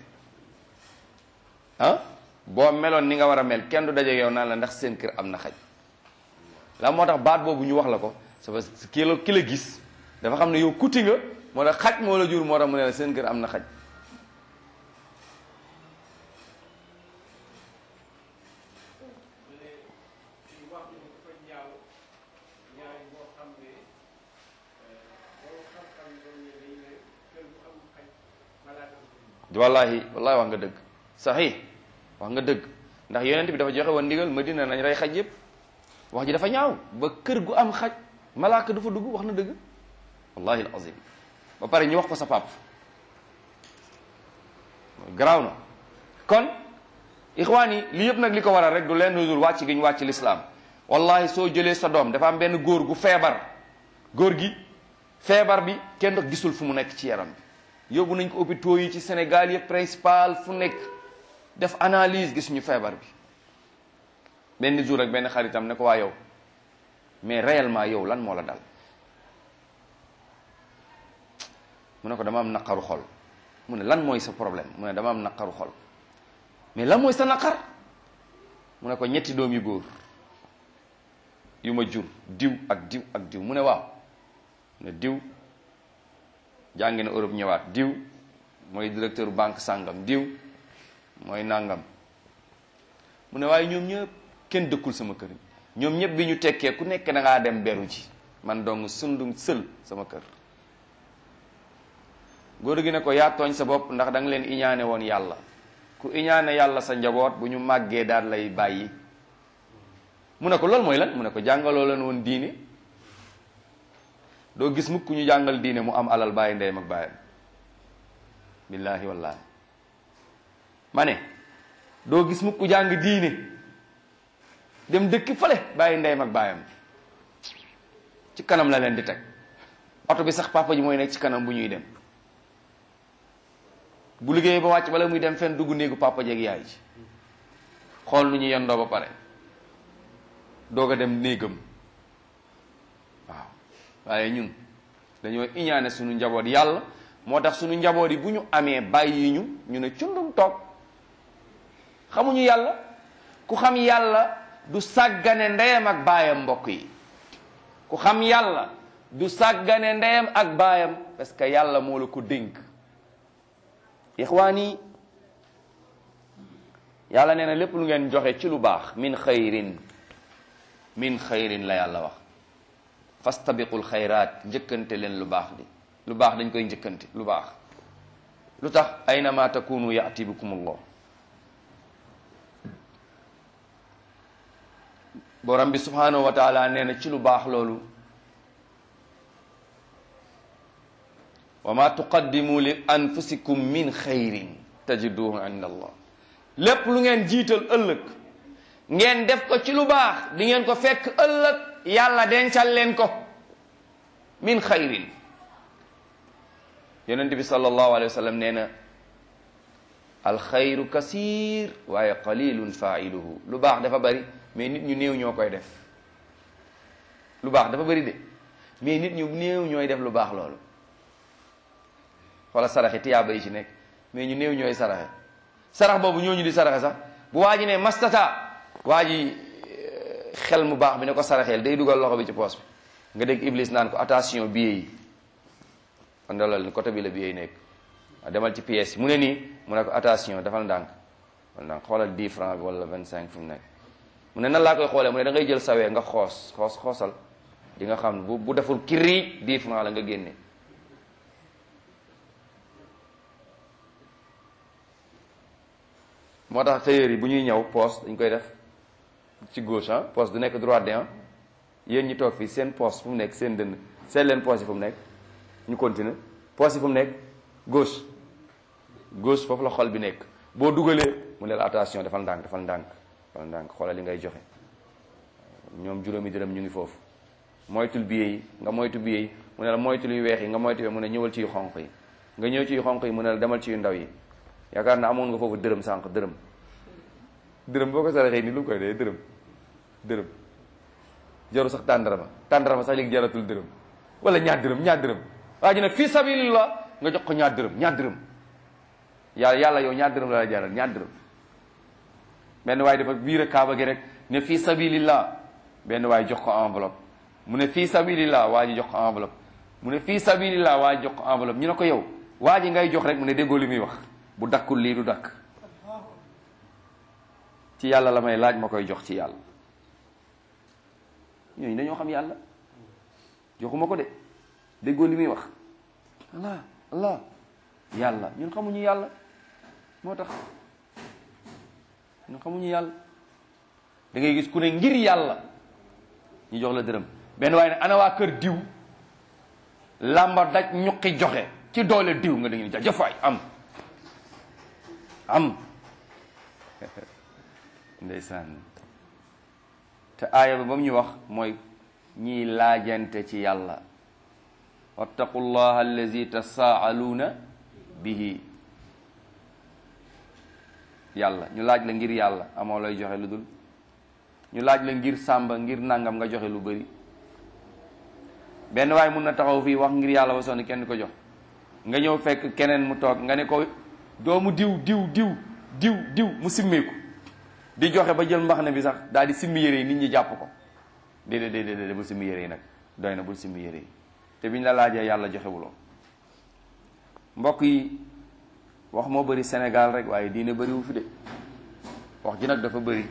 ah boo meloon ni nga war a mel kenn du daje yow naan la ndax seen kër am na xaj la moo tax baat boobu ñu wax la ko c'est parce que ki la ki la gis dafa xam ne yow kuti nga moo tax xaj moo la jur moo tax mu ne la seen kër am na xaj wallahi wallahi wax nga dëgg saxi wax nga dëgg ndax yonent bi dafa joxe woon ndigal Madina nañ rey xaj yépp wax ji dafa ñaaw ba kër gu am xaj malaaka du fa dugg wax na dëgg wallahi alazim ba pare ñu wax ko sa pap garaaw na kon ixwaan yi li yëpp nag li ko waral rek du leen dul wàcc gi ñu wàcc lislaam wallahi soo jëlee sa doom dafa am benn góor gu feebar góor gi feebar bi kenn dox gisul fu mu nekk ci yaram bi yóbbu nañ ko hôpitaux yi ci Sénégal yëpp principal fu nekk def analyse gis ñu feebar bi benn jour ak benn xaritam ne ko waa yow mais réellement yow lan moo la dal mu ne ko dama am naqaru xol mu ne lan mooy sa problème mu ne dama am naqaru xol mais lan mooy sa naqar mu ne ko ñetti doom yu góor yu ma jur diw ak diw ak diw mu ne waaw ne diw jàngi na Europe ñëwaat diw mooy directeur banque sàngam diw mooy nàngam mu ne waaye ñoom ñëpp kenn dëkkul sama kër ñoom ñëpp bi ñu tekkee ku nekk da ngaa dem beru ji man dong sundum sël sama kër góor gi ne ko yaa tooñ sa bopp ndax da nga leen iñaane woon yàlla ku iñaane yàlla sa njaboot bu ñu màggee daal lay bàyyi mu ne ko loolu mooy lan mu ne ko jàngaloo leen woon diine doo gis mukk ñu jàngal diine mu am alal bàyyi ndeyam ak bàyyam billaahi wallaahi ma ne doo gis mukk jàng diine dem dëkk fale bàyyi ndeyam ak bàyyam ci kanam la leen di teg oto bi sax papa ji mooy nekk ci kanam bu ñuy dem bu liggéeyee ba wàcc bala muy dem fenn dugg néegu papa jeeg yaay ji xool nu ñu yendoo ba pare doog a dem néegam waaw waaye ñun dañoo iñaane suñu njaboot yàlla moo tax suñu njaboot yi bu ñu amee bàyyi ñu ñu ne cundum toog xamuñu yàlla ku xam yàlla du sàggane ndeyam ak baayam mbokk yi ku xam yàlla du sàggane ndeyam ak baayam parce que yàlla moo la ko dénk ixwaan yi yàlla nee na lépp lu ngeen joxe ci lu baax min xayrin min xayrin la yàlla wax fastabiqul xayraat njëkkante leen lu baax di lu baax dañ koy njëkkante lu baax lu tax aynama takunu yaati bikumullah borom bi subhanahu wa taala nee na ci lu baax loolu wa ma tuqaddimu li anfusikum min xayrin tajiduhu inda allah lépp lu ngeen jiital ëllëg ngeen def ko ci lu baax di ngeen ko fekk ëllëg yàlla dencal leen ko min xayrin yonent bi sallallahu alayhi wa sallam nee na alxayru kasir waaye qalilun failuhu lu baax dafa bari mais nit ñu néew ñoo koy def lu baax dafa bari de mais nit ñu néew ñooy def lu baax loolu wala saraxe tiyaaba yi ci nekk mais ñu néew ñooy saraxe sarax boobu ñooñu di saraxe sax bu waa ji ne mastata waa ji xel mu baax bi ne ko saraxeel day dugal loxo bi ci poos bi nga dégg iblis naan ko attention billet yi kon dalal ni côté bi la billet yi nekk waaw demal ci pièce yi mu ne nii mu ne ko attention dafal ndànk dafal ndànk xoolal 10 francs bi wala 25 fu mu nekk mu ne nan laa koy xoolee mu ne da ngay jël sawee nga xoos xoos xoosal di nga xam bu bu deful kiriij 10 francs la nga génne moo tax tailleur yi bu ñuy ñëw poos dañ koy def ci gauche ah poos du nekk droite de ah yéen ñi toog fii seen poos fu mu nekk seen dënn seet leen poos yi fu mu nekk ñu continuer poos yi fu mu nekk gauche gauche foofu la xol bi nekk boo dugalee mu ne la attention defal ndànk defal ndànk defal ndànk xoolal li ngay joxe ñoom juróomi dërëm ñu ngi foofu moytul billet yi nga moytu billet yi mu ne la moytul yu weex yi nga moytu mu ne ñëwal ci yu xonq yi nga ñëw ci yu xonq yi mu ne la demal ci yu ndaw yi yaakaar na amoon nga foofu dërëm sànq dërëm dërëm boo ko saraxee ni lu mu koy dee dërëm dërëm jaru sax tàndarama tàndarama sax léegi jaratul dërëm wala ñaar dërëm ñaar dërëm waa ji ne fii sabilillah nga jox ko ñaar dërëm ñaar dërëm yàlla yàlla yow ñaar dërëm la la jaral ñaar dërëm benn waaye dafa biir kaaba gi rek ne fii sabilillah benn waaye jox ko enveloppe mu ne fii sabilillah waa ji jox ko enveloppe mu ne fii sabilillah waa ji jox ko enveloppe ñu ne ko yow waa ji ngay jox rek mu ne déggoo li muy wax bu dakkul lii du dakk ci yàlla la may laaj ma koy jox ci yàlla ñooñu dañoo xam yàlla joxuma ko de déggoo li muy wax allah allah yàlla ñun xamuñu yàlla moo tax ñun xamuñu yàlla da ngay gis ku ne ngir yàlla ñu jox la dërëm benn waaye ne ana waa kër diw làmba daj ñuqi joxe ci doole diw nga da ngeen jafaay am am ndeysaan te aaya ba ba mu ñu wax mooy ñiy laajante ci yàlla wattaqullaha allazi tasaaluuna bihi yàlla ñu laaj la ngir yàlla amoo lay joxe lu dul ñu laaj la ngir sàmba ngir nangam nga joxe lu bari benn waaye mun na taxaw fii wax ngir yàlla ba sonn kenn ko jox nga ñëw fekk keneen mu toog nga ne ko doomu diw diw diw diw diw mu simmeeku di joxe ba jël mbax ne bi sax daal di simmi yére yi nit ñi jàpp ko déedéet déedéet déedéet bul simmi yére yi nag doy na bul simmi yére yi te biñ la laajee yàlla joxewuloo mbokk yi wax moo bëri Sénégal rek waaye diine bëriwu fi de wax ji nag dafa bëri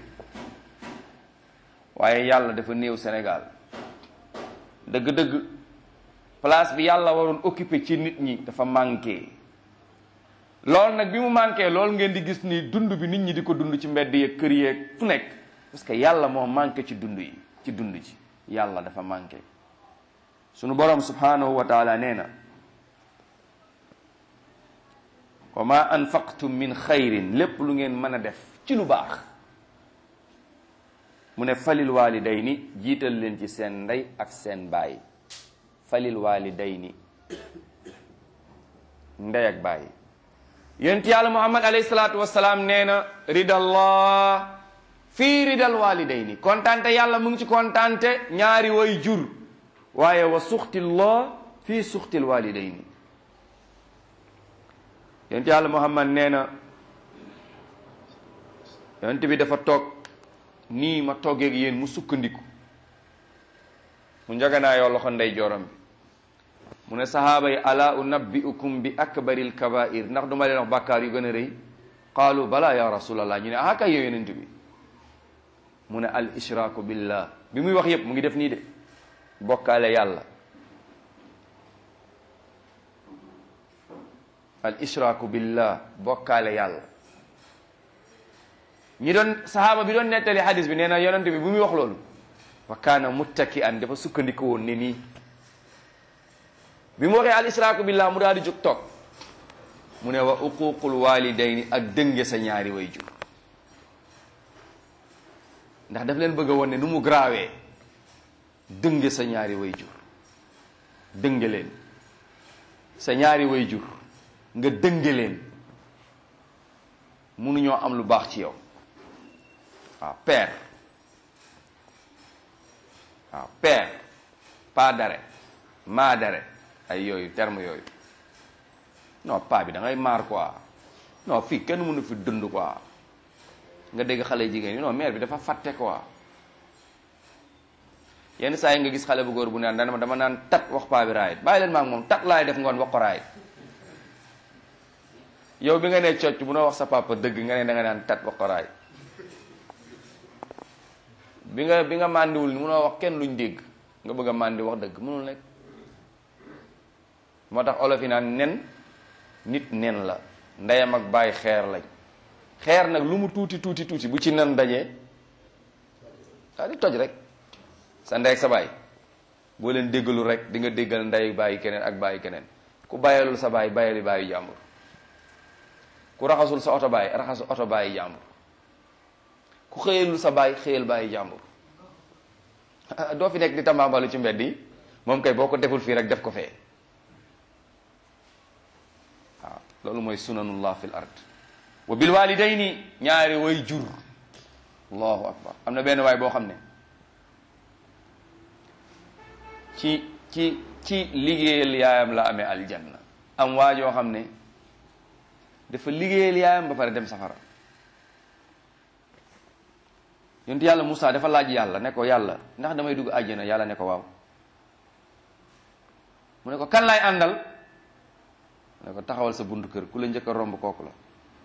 waaye yàlla dafa néew Sénégal dëgg-dëgg place bi yàlla waroon occupé ci nit ñi dafa manqué loolu nag bi mu manqué loolu ngeen di gis ni dund bi nit ñi di ko dund ci mbedd yeeg kër yeeg fu nekk parce que yàlla moo manqué ci dund yi ci dund ji yàlla dafa manqué sunu borom subhanahu wa taala nee na wa ma anfaqtum min xayrin lépp lu ngeen mën a def ci lu baax mu ne falil walidayni jiital leen ci seen ndey ak seen baay falil walidayni ndey ak baay yonent yàlla muhammad alayhi salaatu wasalaam nee na ridallah fii ridal walidayni kontante yàlla mu ngi ci kontante ñaari way jur waaye wa suxtillah fii suxtil walidayni yonent yàlla muhammad nee na yonent bi dafa toog nii ma toogee ak yéen mu sukkandiku mu njaganaayoo loxo ndey jooram bi mu ne sahaaba yi ala unabbiukum bi akbaril kabair ndax duma leen wax bàkkaar yu gën a rëy qaalu bala ya rasulallah ñu ne ah kay yow yonent bi mu ne al ishraaku billah bi muy wax yépp mu ngi def nii de bokkaale yàlla al ishraaku billah bokkaale yàlla ñi doon sahaaba bi doon nettali hadis bi nee na yonent bi bu muy wax loolu wa kaana muttaki an dafa sukkandiku woon ne nii bi mu waxee al ishraaku billah mu daal di jóg toog mu ne wa uququl walidayni ak dënge sa ñaari way jur ndax daf leen bëgg a woon ne nu mu graawee dënge sa ñaari way jur dënge leen sa ñaari way jur nga dënge leen mënuñoo am lu baax ci yow waaw père waaw père pas d'arrêt maa d'arrêt ay yooyu terme yooyu non pas bi da ngay maar quoi non fii kenn mënu fi dund quoi nga dégg xale jigéen ñi non mère bi dafa fàtte quoi yenn saa yi nga gis xale bu góor bu naan dana dama naan tat wax paa bi raayit bàyyi leen maa ngi moom tat laay def ngoon wax ko raayit yow bi nga ne cocc bu noo wax sa papa dëgg nga ne da nga naan tat wax ko raayit bi nga bi nga màndiwul munoo wax kenn luñ dégg nga bëgg a màndi wax dëgg mënul nekk moo tax olof yi naan nen nit nen la ndeyam ak bàyyi xeer lañ xeer nag lu mu tuuti tuuti tuuti bu ci nen dajee daa di toj rek sa ndey ak sa baay boo leen déggalu rek di nga déggal ndey bàyyi keneen ak bàyyi keneen ku bàyyalul sa bàyyi bàyyali bàyyi jàmbur ku raxasul sa oto bàyyi raxasul oto bàyyi jàmbur ku xëyalul sa bàyyi xëyal bàyyi jàmbur doo fi nekk di tambaambalu ci mbedd yi moom kay boo ko deful fii rek def ko fee waaw loolu mooy sunanullah fil ard wa bil walidayni ñaari way jur allahu akbar am na benn waay boo xam ne ci ci ci liggéeyal yaayam la amee aljanna am waa joo xam ne dafa liggéeyal yaayam ba pare dem safara yonent yàlla Moussa dafa laaj yàlla ne ko yàlla ndax damay dugg àjjana yàlla ne ko waaw mu ne ko kan laay àndal mu ne ko taxawal sa buntu kër ku la njëkk a romb kooku la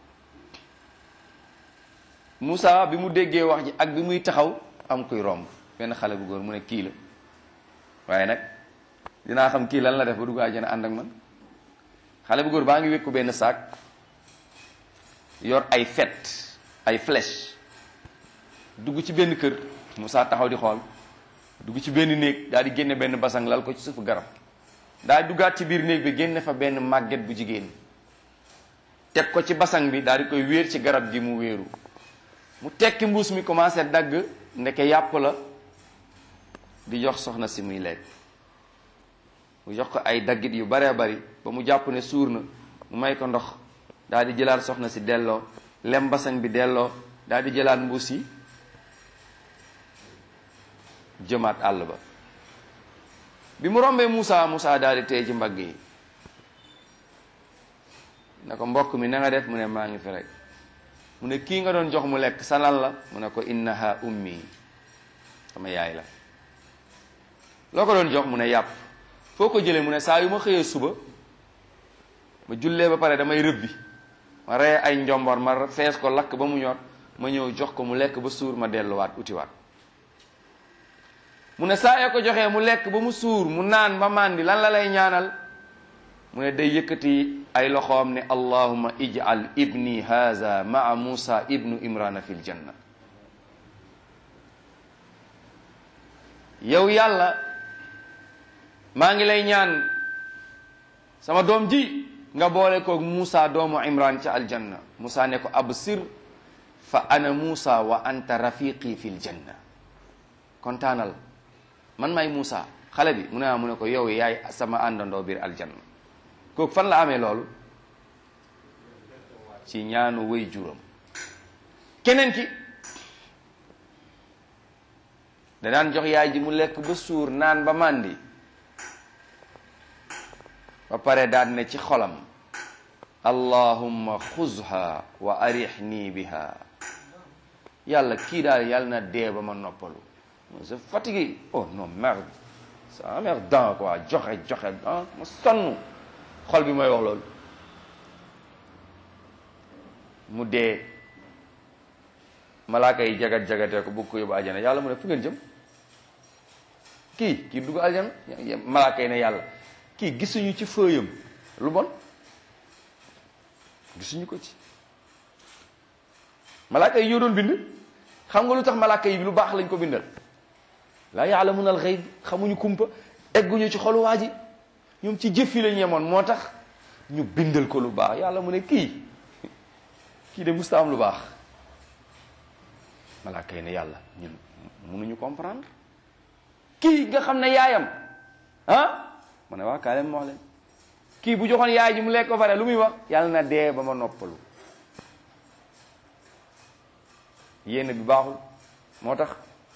Moussa bi mu déggee wax ji ak bi muy taxaw am kuy romb benn xale bu góor mu ne kii la waaye nag dinaa xam kii lan la def ba dugg àjjana ànd ak man xale bu góor baa ngi wékku benn saak yor ay fet ay flèche dugg ci benn kër Moussa taxaw di xool dugg ci benn néeg daal di génne benn basang lal ko ci suufu garab daal di duggaat ci biir néeg bi génne fa benn màgget bu jigéen teg ko ci basang bi daal di koy wéer ci garab gi mu wéeru mu tekki mbuus mi commencé dagg ndeke yàpp la di jox soxna si muy lekk mu jox ko ay daggit yu baree bari ba mu jàpp ne suur na mu may ko ndox daal di jëlaat soxna si delloo lem basang bi delloo daal di jëlaat mbuus yi jëmaat àll ba bi mu rombee Moussa Moussa daal di téye ci mbagg yi ne ko mbokk mi na nga def mu ne maa ngi fi rek mu ne kii nga doon jox mu lekk sa lan la mu ne ko innaha ummi sama yaay la loo ko doon jox mu ne yàpp foo ko jëlee mu ne saa yu ma xëyee suba ma jullee ba pare damay rëbbi ma reye ay njombor ma fees ko lakk ba mu ñor ma ñëw jox ko mu lekk ba suur ma delluwaat utiwaat mu ne saa yoo ko joxee mu lekk ba mu suur mu naan ba màndi lan la lay ñaanal mu ne day yëkkati ay loxoom ne allahuma ij'al ibni haza maa musa ibnu imrana fil janna yow yàlla maa ngi lay ñaan sama doom ji nga boole ko Musa doomu Imran ca aljanna Musa ne ko absir fa ana Musa wa anta rafiqi fil janna kontaanal man may Musa xale bi mu ne mu ne ko yow yaay sama àndandoo biir aljanna kooku fan la amee loolu ci ñaanu wéy juram keneen ki da daan jox yaay ji mu lekk ba suur naan ba màndi ba pare daan ne ci xolam allahumma xuzha wa arihni biha yàlla kii daal yàlla na dee ba ma noppalu c'est fatigué oh non merde ça merdant quoi joxe joxe ah ma sonn xol bi mooy wax loolu mu dee malaaka yi jagat jagatee ko bëgg ko yóbbu aljana yàlla mu ne fu ngeen jëm kii kii dugg aljana malaaka yi ne yàlla kii gisuñu ci fëyam lu bon gisuñu ko ci malaaka yi ñoo doon bind xam nga lu tax malaaka yi lu baax lañ ko bindal laa ya'lamuna al-ghayb xamuñu kumpa egguñu ci xolu waa ji ñoom ci jëf yi lañ yemoon moo tax ñu bindal ko lu baax yàlla mu ne kii kii de musta am lu baax malaaka yi ne yàlla ñun mënuñu comprendre kii nga xam ne yaayam ah mu ne waa kaa leen ma wax leen kii bu joxoon yaay ji mu lekk ko pare lu muy wax yàlla na dee ba ma noppalu yéene bi baaxul moo tax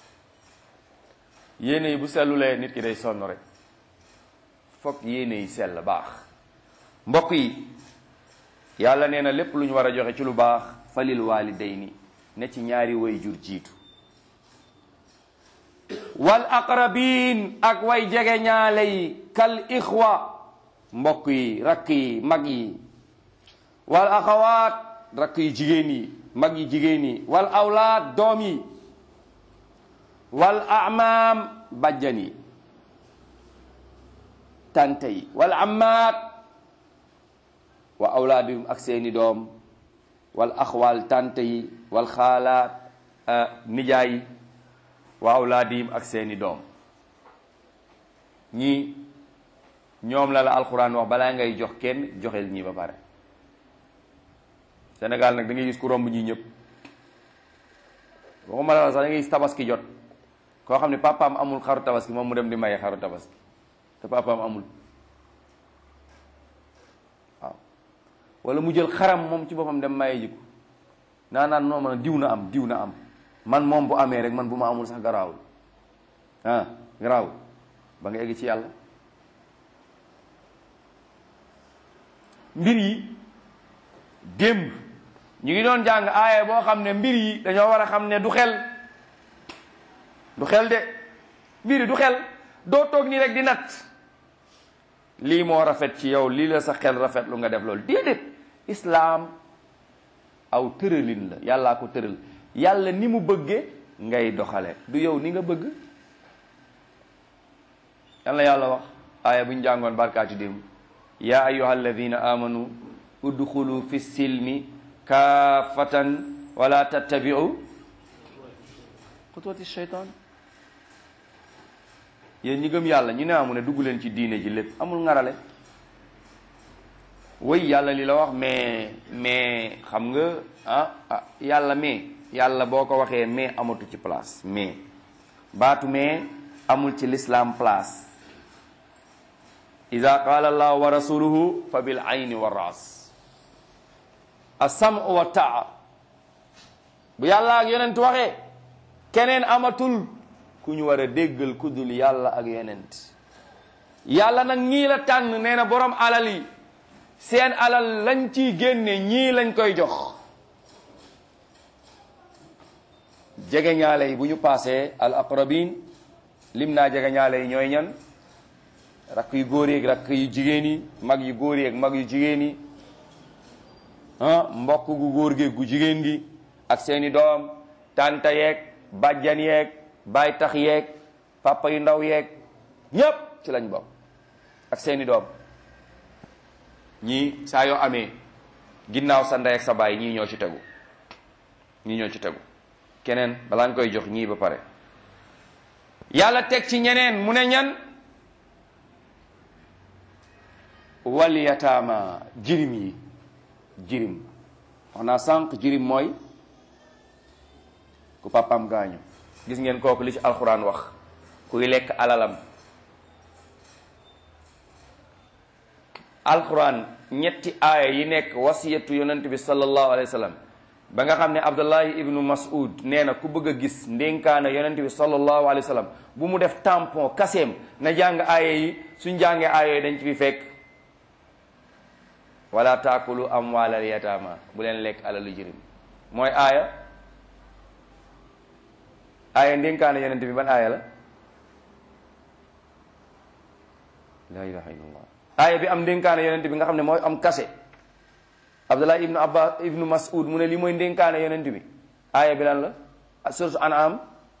yéene yi bu sellulee nit ki day sonn rek fokk yéene yi sell baax mbokk yi yàlla nee na lépp lu ñu war a joxe ci lu baax falil walidayni ne ci ñaari way jur jiitu wal aqrabin ak way jege ñaale yi kal ixwa mbokk yi rakk yi mag yi wal axawaat rakk yi jigéen yi mag yi jigéen yi wal awlaad doom yi wal amaam bajjan yi tante yi wal ammaat wa awlaadihum ak seeni doom wal axwaal tante yi wal xaalaat nijaay yi wa awlaadihim ak seeni doom ñii ñoom la la alxuraan wax balaa ngay jox kenn joxeel ñii ba pare Sénégal nag da ngay gis ku romb ñii ñëpp waxuma la sax da ngay gis tabaski jot koo xam ne papaam amul xaru tabaski moom mu dem di maye xaru tabaski te papaam amul waaw wala mu jël xaram moom ci boppam dem maye ji ko naa naan noo man diw na am diw na am man moom bu amee rek man bu ma amul sax garaawul ah garaawul ba nga egg ci yàlla mbir yi démb ñu ngi doon jàng aaya boo xam ne mbir yi dañoo war a xam ne du xel du xel de mbir yi du xel doo toog nii rek di nat lii moo rafet ci yow lii la sa xel rafet lu nga def loolu déedéet islaam aw tëralin la yàllaa ko tëral yàlla ni mu bëgge ngay doxale du yow ni nga bëgg yàlla yàlla wax aaya bu ñu jàngoon barkaati démb yaa ayuha alladina amanu udxulu fi silmi kaafatan wala tattabiu xutuwati sheytaan yéen ñi gëm yàlla ñu ne amu ne dugg leen ci diine ji lépp amul ngarale way yàlla li la wax mais mais xam nga ah ah yàlla mais yàlla boo ko waxee mais amatu ci place mais baatu mais amul ci l'islam place ida qaala allah wa rasuluhu fa bil ayni wa ras asam wa taa bu yàlla ak yonent waxee keneen amatul ku ñu war a déggal ku dul yàlla ak yonent yàlla nag ñii la tànn nee na borom alal yi seen alal lañ ciy génne ñii lañ koy jox jege ñaale yi bu ñu paasee al aqrabin lim naa jege ñaale yi ñooy ñan rakk yu góor yeeg rakk yu jigéen yi mag yu góor yeeg mag yu jigéen yi ah mbokk gu góor geeg gu jigéen gi ak seeni doom tanta yeeg bàjjan yeeg baay tax yeeg papa yu ndaw yeeg ñépp ci lañ bokk ak seeni doom ñii saa yoo amee ginnaaw sa ndey ak sa baay ñii ñoo ci tegu ñii ñoo ci tegu keneen balaa nga koy jox ñii ba pare yàlla teg ci ñeneen mu ne ñan wal yataama jirim yi jirim wax naa sànq jirim mooy ku papam gaañu gis ngeen kooku li ci alxuraan wax kuy lekk alalam alxuraan ñetti aaya yi nekk wasiyatu yonent bi sallallahu alayhi wa sallam ba nga xam ne abdullahi ibnu mas'ud nee na ku bëgg a gis ndénkaana yonent bi sallallahu alayhi wa sallam bu mu def tampon kaseem na jàng aaya yi suñ jàngee aaya yi dañ ci fi fekk wala taakulu amwaalal yataama bu leen lekk alalu jirim mooy aaya aaya ndénkaana yonent bi ban aaya la la ilaha illallah aaya bi am ndénkaane yonent bi nga xam ne mooy am kase abdullah ibnu abbas ibnu mas'ud mu ne li mooy ndénkaane yonent bi aaya bi lan la sourate an'am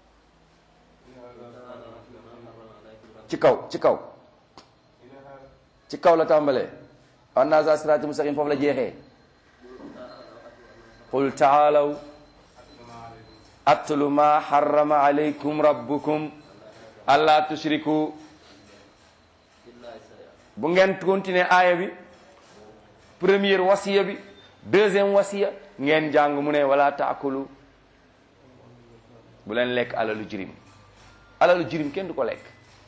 ci kaw ci kaw ci kaw la tàmbalee anna za sirati mustaqim foofu la jeexee qul taalaw atlu ma harrama alaykum rabbukum alla tushriku bu ngeen continuer aaya bi première wasiya bi deuxième wasiya ngeen jàng mu ne wala taakulu bu leen lekk alalu jirim alalu jirim kenn du ko lekk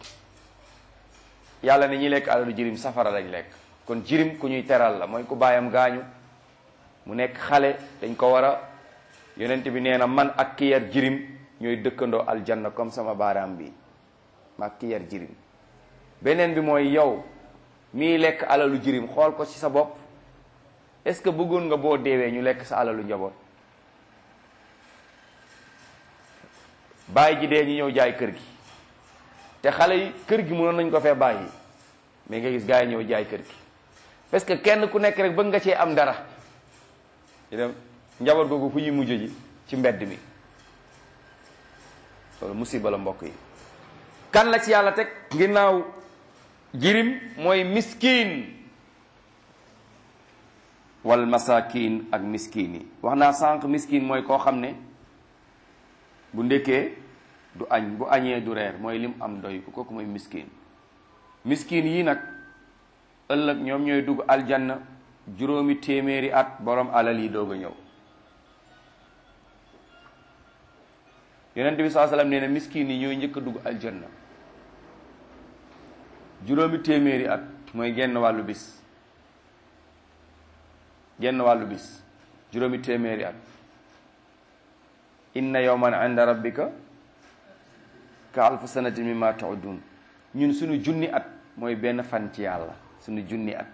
yàlla ne ñi lekk alalu jirim safara lañ lekk kon jirim ku ñuy teral la mooy ku baayam gaañu mu nekk xale dañ ko war a yonent bi nee na man ak ki yar jirim ñooy dëkkandoo aljanna comme sama baaraam bi ma ak ki yar jirim beneen bi mooy yow mii lekk alalu jirim xool ko ci sa bopp est-ce que bëggoon nga boo deewee ñu lekk sa alalu njaboot bàyyi ji dee ñu ñëw jaay kër gi te xale yi kër gi mënoon nañ ko fee bàyyi mais nga gis gars yi ñëw jaay kër gi parce que kenn ku nekk rek bëgg nga cee am dara ñu dem njaboot googu fu ñuy mujj ji ci mbedd mi loolu musiba la mbokk yi kan la ci yàlla teg ginnaaw jirim mooy miskin wal masakin ak miskin yi wax naa sànq miskin mooy koo xam ne bu ndekkee du añ bu añee du reer mooy lim am doy ko kooku mooy miskin miskin yi nag ëllëg ñoom ñooy dugg aljanna juróomi téeméeri at borom alal yi doog a ñëw yonent bi saa sallam nee na miskin yi ñooy njëkk a dugg aljanna juróomi téeméeri at mooy genn wàllu bis genn wàllu bis juróomi téeméeri at inna yawman inda rabbika ka alfu sanatin mimma ta'udun ñun suñu junni at mooy benn fan ci yàlla suñu junni at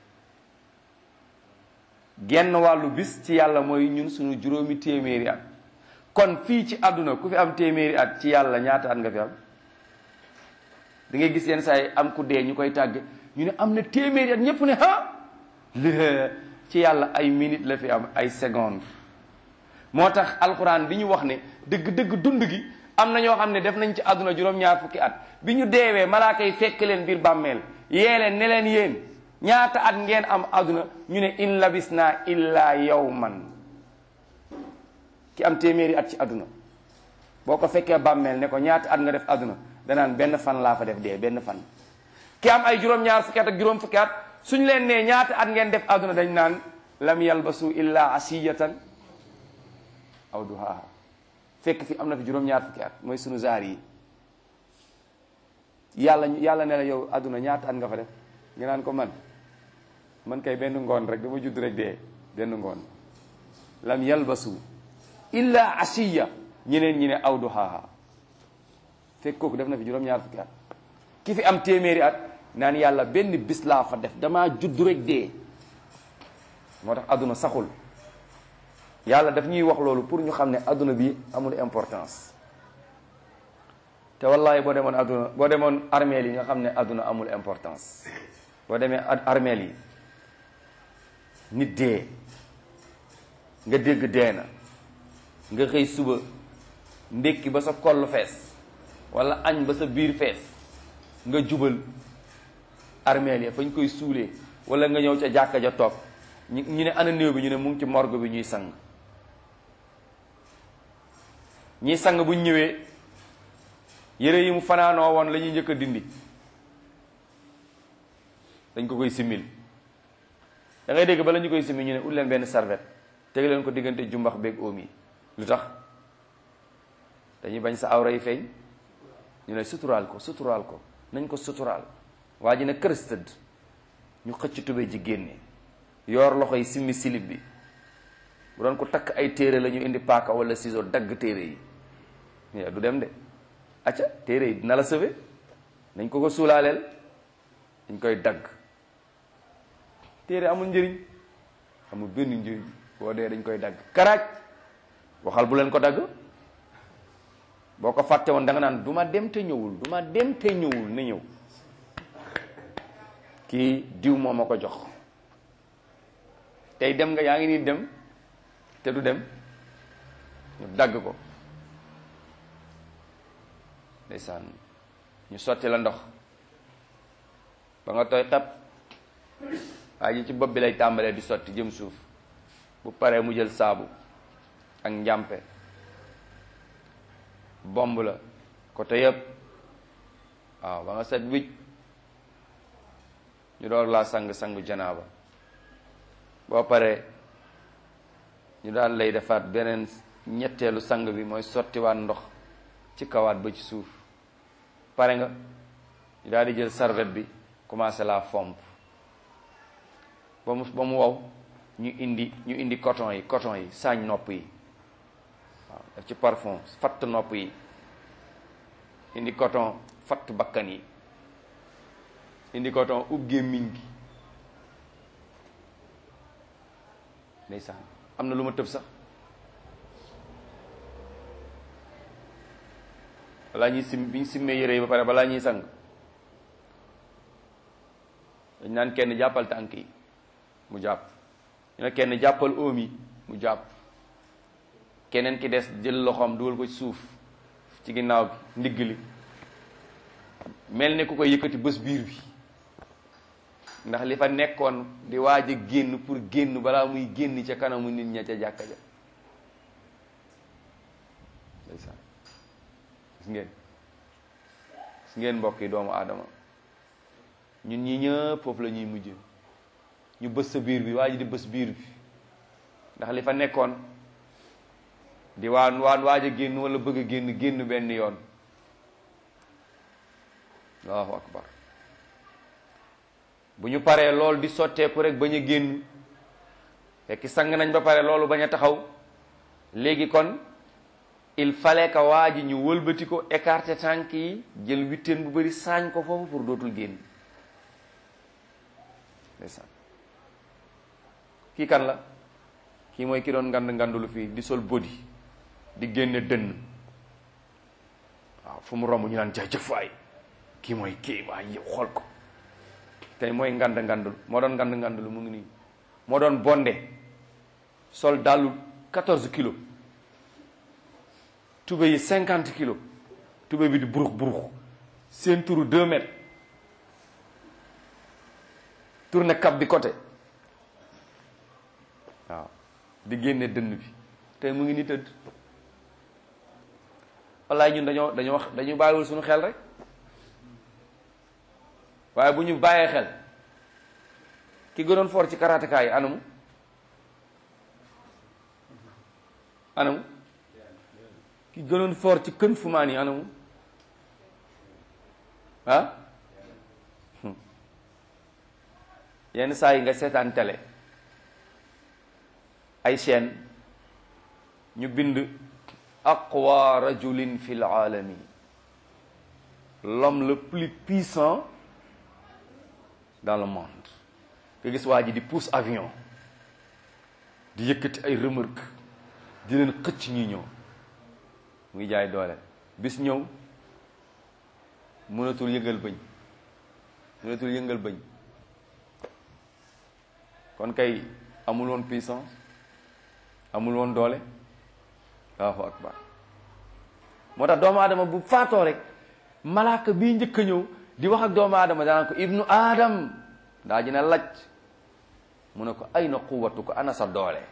genn wàllu bis ci yàlla mooy ñun suñu juróomi téeméeri at kon fii ci àdduna ku fi am téeméeri at ci yàlla ñaata at nga fi am da ngay gis yenn saa yi am ku dee ñu koy tàgge ñu ne am na téeméeri at ñépp ne ha lé ci yàlla ay minute la fi am ay seconde moo tax alxuraan bi ñu wax ne dëgg-dëgg dund gi am na ñoo xam ne def nañ ci àdduna juróom-ñaar fukki at bi ñu deewee malaaka yi fekk leen biir bàmmeel yee leen ne leen yéen ñaata at ngeen am àdduna ñu ne in labis naa illa yawman ki am téeméeri at ci àdduna boo ko fekkee bàmmeel ne ko ñaata at nga def àdduna danaan benn fan laa fa def dee benn fan ki am ay juróom-ñaar fukki at ak juróom fukki at suñ leen nee ñaata at ngeen def àdduna dañ naan lam yalbasu illa asiyatan aw duhaaha fekk fi am na fi juróom-ñaar fukki at mooy sunu zaar yi yàlla yàlla ne la yow àdduna ñaata at nga fa def nga naan ko man man kay benn ngoon rek dama judd rek dee benn ngoon lam yalbasu illa asiya ñeneen ñi ne aw duhaaha fekk kooku def na fi juróom-ñaar fukki at ki fi am téeméeri at naan yàlla benn bis laa fa def damaa judd rek dee moo tax àdduna saxul yàlla daf ñuy wax loolu pour ñu xam ne àdduna bi amul importance te wallahi boo demoon àdduna boo demoon armeel yi nga xam ne àdduna amul importance boo demee armeel yi nit dee nga dégg dee na nga xëy suba ndékki ba sa koll fees wala añ ba sa biir fees nga jubal armeel ya fañ koy suulee wala nga ñëw ca jàkka ja toog ñu ñu ne ana néew bi ñu ne mu ngi ci morgue bi ñuy sang ñiy sang buñ ñëwee yére yi mu fanaanoo woon la ñuy njëkk a dindi dañ ko koy simmil da ngay dégg bala ñu koy simmi ñu ne ut leen benn serviette teg leen ko diggante jumbax beeg oom yi lu tax dañuy bañ sa awra yi feeñ ñu ne suturaal ko suturaal ko nañ ko suturaal waa ji ne kërës tëdd ñu xëcc tubéy ji génne yoor loxo yi simmi silib bi bu doon ko takk ay téere la ñu indi paaka wala ciseau dagg téere yi mais du dem de acca téere yi dina la sauver nañ ko ko suulaaleel dañ koy dagg téere amul njëriñ amul benn njëriñ boo dee dañ koy dagg karaaj waxal bu leen ko dagg boo ko fàtte woon da nga naan du ma dem te ñëwul du ma dem te ñëwul na ñëw kii diw moo ma ko jox tey dem nga yaa ngi nii dem te du dem ñu dagg ko ndeysaan ñu sotti la ndox ba nga tooy xepp waa ji ci bopp bi lay tàmbalee di sotti jëm suuf bu paree mu jël saabu ak njàmpe bomb la côté yëpp waaw ba nga set wicc ñu door laa sang-sangu janaaba boo paree ñu daal lay defaat beneen ñetteelu sang bi mooy sottiwaat ndox ci kawaat ba ci suuf pare nga ñu daal di jël serviette bi commencé la fomp ba mu ba mu wow ñu indi ñu indi coton yi coton yi saañ nopp yi waaw def ci parfum fatt nopp yi indi coton fatt bakkan yi indi coton ub gémmiñ gi ndeysaan am na lu ma tëb sax balaa ñuy sim bi ñu simmee yére yi ba pare balaa ñuy sang dañ naan kenn jàppal tànk yi mu jàpp ñu ne kenn jàppal oom yi mu jàpp keneen ki des jël loxoom dugal ko ci suuf ci ginnaaw bi ndigg li mel ne ku koy yëkkati bés biir bi ndax li fa nekkoon di waaj a génn pour génn balaa muy génn ca kanamu nit ña ca jàkka ja ndeysaan gis ngeen gis ngeen mbokk yi doomu aadama ñun ñi ñëpp foofu la ñuy mujj ñu bës sa biir bi waa ji di bës biir bi ndax li fa nekkoon di waan waan waaj a génn wala bëgg a génn génn benn yoon allahu akbar bu ñu paree loolu di sotteeku rek bañ a génn fekk sang nañ ba pare loolu bañ a taxaw léegi kon il fallait que waa ji ñu wëlbati ko écarter tànk yi jël witteen bu bari saañ ko foofu pour dootul génn ndeysaan kii kan la kii mooy ki doon ngand ngandulu fii di sol body di génne dënn waaw fu mu romb ñu naan jaajëf waay kii mooy kii waay yow xool ko tey mooy ngand ngandul moo doon ngand ngandulu mu ngi nii moo doon bonde sol dàllu 14 kilos tube yi 50 kilos tube bi di burux burux seen turu 2 mètres tourné cap bi côté waaw di génne dënn bi tey mu ngi ni tëdd wallaay ñun dañoo dañoo wax dañu bàyyiwul suñu xel rek waaye bu ñu bàyyee xel ki gënoon for ci karatéka yi anamu anamu ki gënoon for ci kën fumaan yi anamu ah yenn saa yi nga seetaan télé ay chaîne ñu bind aqwa rajulin fi l alami l'homme le plus puissant dans le monde nga gis waa ji di pousse avion di yëkkati ay remorque di leen xëcc ñi ñëw muy jaay doole bis ñëw mënatul yëngal bëñ mënatul yëngal bëñ kon kay amul woon puissance amul woon doole allahu akbar moo tax doomu aadama bu faatoo rek malaaka bii njëkk a ñëw di wax ak doomu aadama danaan ko ibnu aadam daa ji ne laj mu ne ko ay na quwatu ko ana sa doole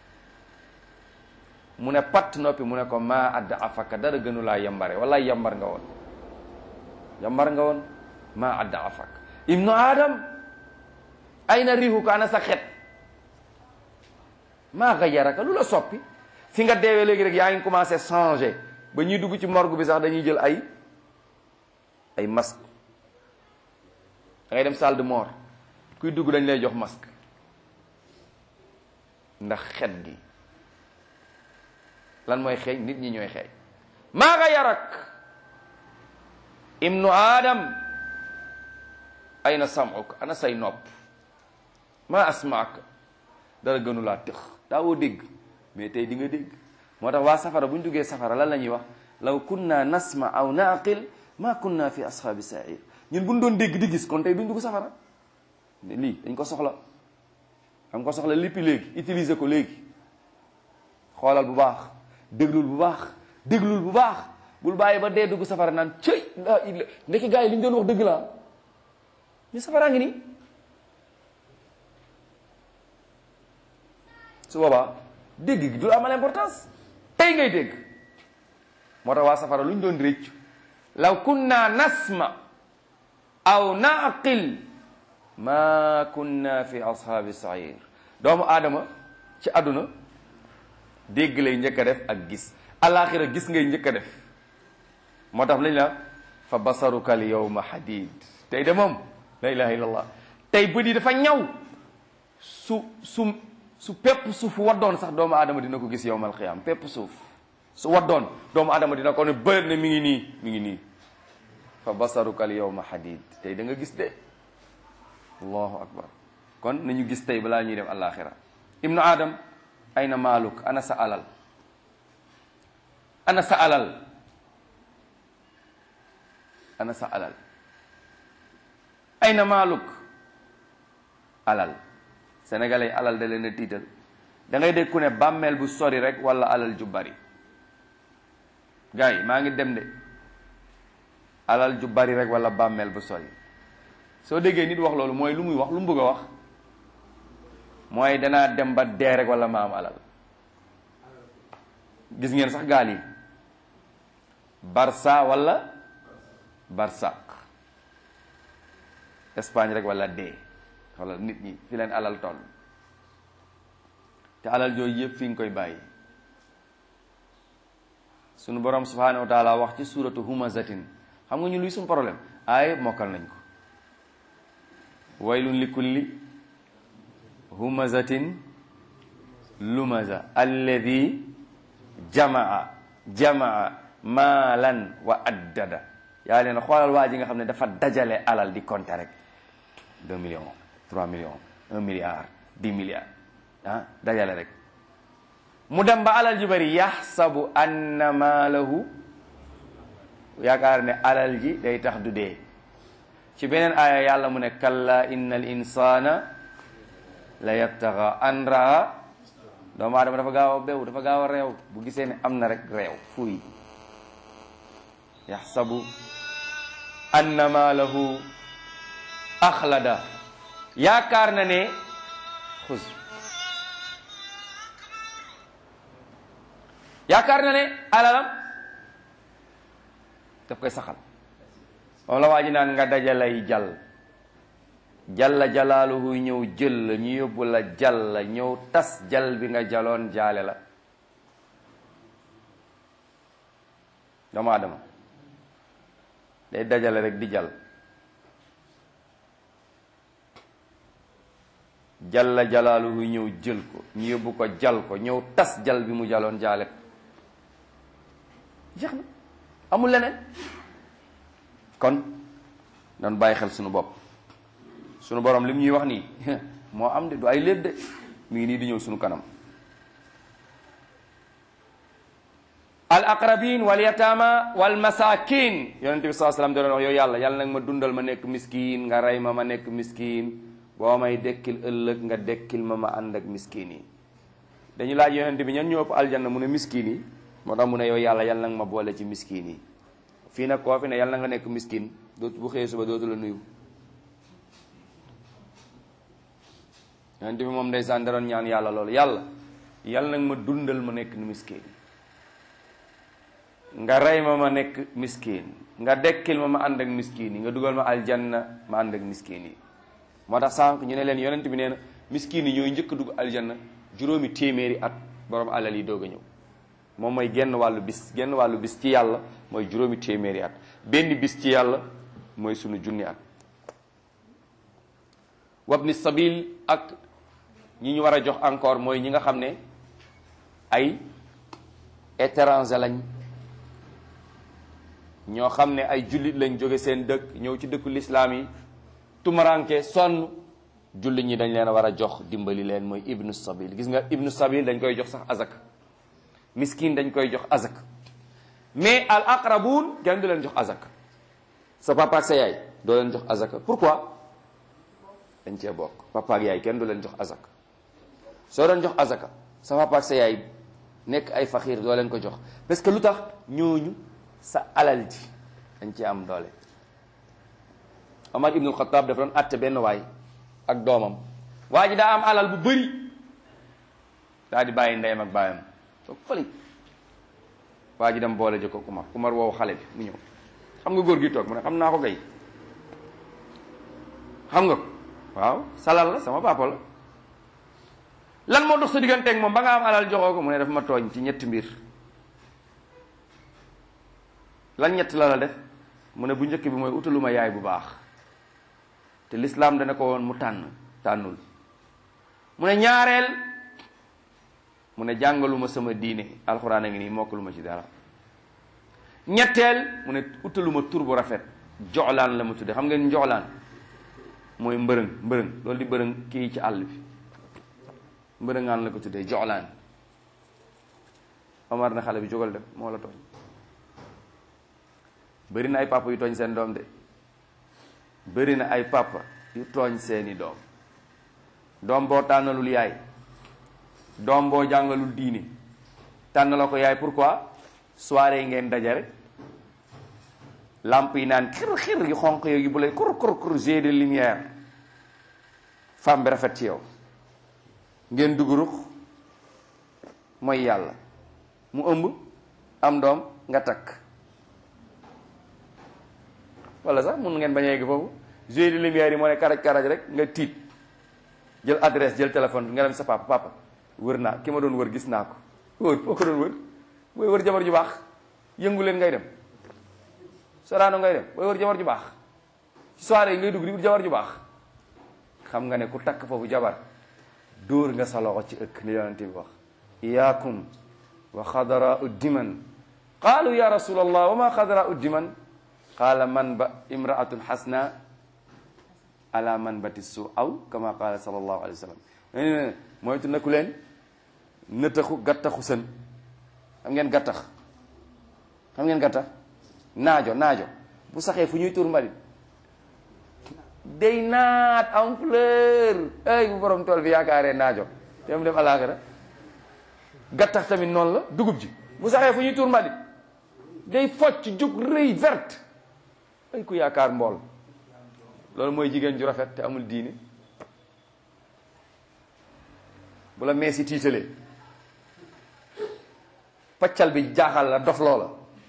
mu ne patt noppi mu ne ko maa adda afaka dara gënu laa yambare wala yambar nga woon yambar nga woon maa adda afak ibnu aadam ay na riixu ko ana sa xet maa gayaraka lu la soppi fi nga deewee léegi rek yaa ngi commencé changer ba ñuy dugg ci morgue bi sax dañuy jël ay ay masque da ngay dem salle de mort kuy dugg dañ lay jox masque ndax xet gi lan mooy xeeñ nit ñi ñooy xeeñ maa gayarak ibnu adam ayna samuk ana say nopp ma asmaak dara gënu laa tëx daawoo dégg mais tey di nga dégg moo tax waa safara bu ñu duggee safara lan la ñuy wax law kunna nasma aw naqil ma kunna fi ashaabi sair ñun bu ñu doon dégg di gis kon tey duñ dugg safara lii dañ ko soxla xam ko soxla léppi léegi utiliser ko léegi xoolal bu baax déglul bu baax déglul bu baax bul bàyyi ba dee dugg safara naan cëy laa illa ndekki gars yi li ñu doon wax dëgg la ñu safaraa ngi nii su boobaa dégg gi du amal importance tey ngay dégg moo tax waa safara lu ñu doon réccu law kunna nasma aw naqil ma kunna fi ashaabi sair doomu aadama ci àdduna dégg lay njëkk a def ak gis alaxira gis ngay njëkk a def moo tax lañ la fa basaruka al yawma hadid tey de moom la ilaha illallah tey bët yi dafa ñaw su su su pepp suuf waddoon sax doomu aadama dina ko gis yowmal qiyaam pepp suuf su waddoon doomu aadama dina ko ne bër ne mi ngi nii mi ngi nii fa basaruka al yawma hadid tey da nga gis de allahu akbar kon nañu gis tey balaa ñuy dem alaxira ibnu adam ayna maaluk ana sa alal ana sa alal ana sa alal ayna maaluk alal sénégalais alal da leen a tiital da ngay dégg ku ne bàmmeel bu sori rek wala alal ju bari gars yi maa ngi dem de alal ju bari rek wala bàmmeel bu sori soo déggee nit wax loolu mooy lu muy wax lu mu bëgg a wax mooy danaa dem ba dee rek wala ma am alal gis ngeen sax gaal yi barsa wala barsaq Espagne rek wala dee wala nit ñi fi leen alal toll te alal jooju yëpp fi nga koy bàyyi sunu borom subhanahu wa taala wax ci suratu humazatin xam nga ñu luy suñu problème ay mokkal nañ ko waylun li kulli humazatin lumaza alladi jamaa jamaa maalan wa addada yaa leen xoolal waa ji nga xam ne dafa dajale alal di compter rek deux millions trois millions un milliard dix milliards ah dajale rek mu dem ba alal ji bari yaxsabu anna maalahu yaakaar ne alal ji day tax du dee ci beneen aaya yàlla mu ne kalla inna al insana la yattaxa an raa doomu aadama dafa gaaw a bew dafa gaaw a réew bu gisee ne am na rek réew fuuy yaxsabu anna maalahu axlada yaakaar na ne xus yaakaar na ne alalam daf koy saxal moom la waa ji naan nga dajalay jàll jalla jalaaluhu ñëw jël la ñu yóbbu la jàll la ñëw tas jal bi nga jaloon jaale la doomu aadama day dajale rek di jal jalla jalaaluhu ñëw jël ko ñu yóbbu ko jal ko ñëw tas jal bi mu jaloon jaale ko jeex na amul leneen kon doon bàyyi xel sunu bopp sunu borom lim ñuy wax nii moo am de du ay léeb de mi ngi nii di ñëw sunu kanam al aqrabin wal yatama wal masakin yonente bi saa sallam da doon wax yow yàlla yàlla nag ma dundal ma nekk miskin nga rey ma ma nekk miskin boo may dekkil ëllëg nga dekkil ma ma ànd ak miskin yi dañu laaj yonente bi ñan ñoo ëpp aljanna mu ne miskin yi moo tax mu ne yow yàlla yàlla nag ma boole ci miskin yi fii nag koo fi ne yàlla na nga nekk miskin dootu bu xëyee suba dootu la nuyu yonente bi moom ndeysaan da doon ñaan yàlla loolu yàlla yàlla nag ma dundal ma nekk miskin nga rey ma ma nekk miskin nga dekkil ma ma ànd ak miskin yi nga dugal ma aljanna ma ànd ak miskin yi moo tax sànq ñu ne leen yonent bi nee na miskin yi ñooy njëkk a dugg aljanna juróomi téeméeri at borom alal yi doog a ñëw moom mooy genn wàllu bis genn wàllu bis ci yàlla mooy juróomi téeméeri at benn bis ci yàlla mooy sunu junni at wabni sabil ak ñi ñu war a jox encore mooy ñi nga xam ne ay étranger lañ ñoo xam ne ay jullit lañ jóge seen dëkk ñëw ci dëkku lislaam yi tumaranke sonn jullit ñi dañ leen a war a jox dimbali leen mooy ibnu sabil gis nga ibnu sabil dañ koy jox sax azak miskin dañ koy jox azak mais al aqrabun kenn du leen jox azak sa papa ak sa yaay doo leen jox azaka pourquoi dañ cee bokk papa ak yaay kenn du leen jox azaka soo doon jox azaka sa papa ak sa yaay nekk ay faxiir doo leen ko jox parce que lu tax ñooñu sa alal ji dañ ci am doole Omar ibnul Xataab dafa doon àtte benn waay ak doomam waa ji daa am alal bu bëri daa di bàyyi ndeyam ak baayam toog fële waa ji dem boole jëkko Umar Umar woowu xale bi mu ñëw xam nga góor gi toog mu ne xam naa ko gay xam nga ko waaw salal la sama papa la lan moo dox sa digganteeg moom ba nga am alal joxoo ko mu ne daf ma tooñ ci ñetti mbir lan ñett la la def mu ne bu njëkk bi mooy utaluma yaay bu baax te lislaam dana ko woon mu tànn tànnul mu ne ñaareel mu ne jàngaluma sama diine alxuraan a ngi nii mokkaluma ci dara ñetteel mu ne utaluma tur bu rafet joxlaan la ma tudde xam ngeen njoxlaan mooy mbërëng mbërëng loolu di mbërëng kii ci àll bi mbërëngaan la ko tuddee joxlaan Omar na xale bi jógal def moo la tooñ bëri na ay papa yu tooñ seen doom de bëri na ay papa yu tooñ seeni doom doom boo tànnalul yaay doom boo jàngalul diine tànn la ko yaay pourquoi soirée yi ngeen daje rek lamp yi naan xir xir yu xonq yooyu bu lay kur kur kur jet de lumière femme bi rafet ci yow ngeen dugg rux mooy yàlla mu ëmb am doom nga takk wala sax mun ngeen bañ a yegg foofu jeu de lumière yi moo ne karaj karaj rek nga tiit jël adresse jël téléphone nga dem sa papa papa wër naa ki ma doon wër gis naa ko wër foo ko doon wër booy wër jabar ju baax yëngu leen ngay dem soraano ngay dem booy wër jabar ju baax ci soirée yi ngay dugg di wut jabar ju baax xam nga ne ku takk foofu jabar dóor nga sa loxo ci ëkk ni yonent bi wax iyaakum wa xadara uddiman qaalu ya rasul allah wa ma xadara uddiman qaala man ba imraatun xasna ala man bati su aw kama qaala sallallahu alayhi wa sallam moytu naku leen nëtaxu gattaxu sën xam ngeen gattax xam ngeen gattax naajo naajo bu saxee fu ñuy tuur mbalit day naat am fleur ay bu borom tool bi yaakaaree naajo te mu dem alaaxira gattax tamit noonu la dugub ji bu saxee fu ñuy tuur mbalit day focc jug rëy verte ay ku yaakaar mbool loolu mooy jigéen ju rafet te amul diine bu la meesi tiitalee paccal bi jaaxal la dof loola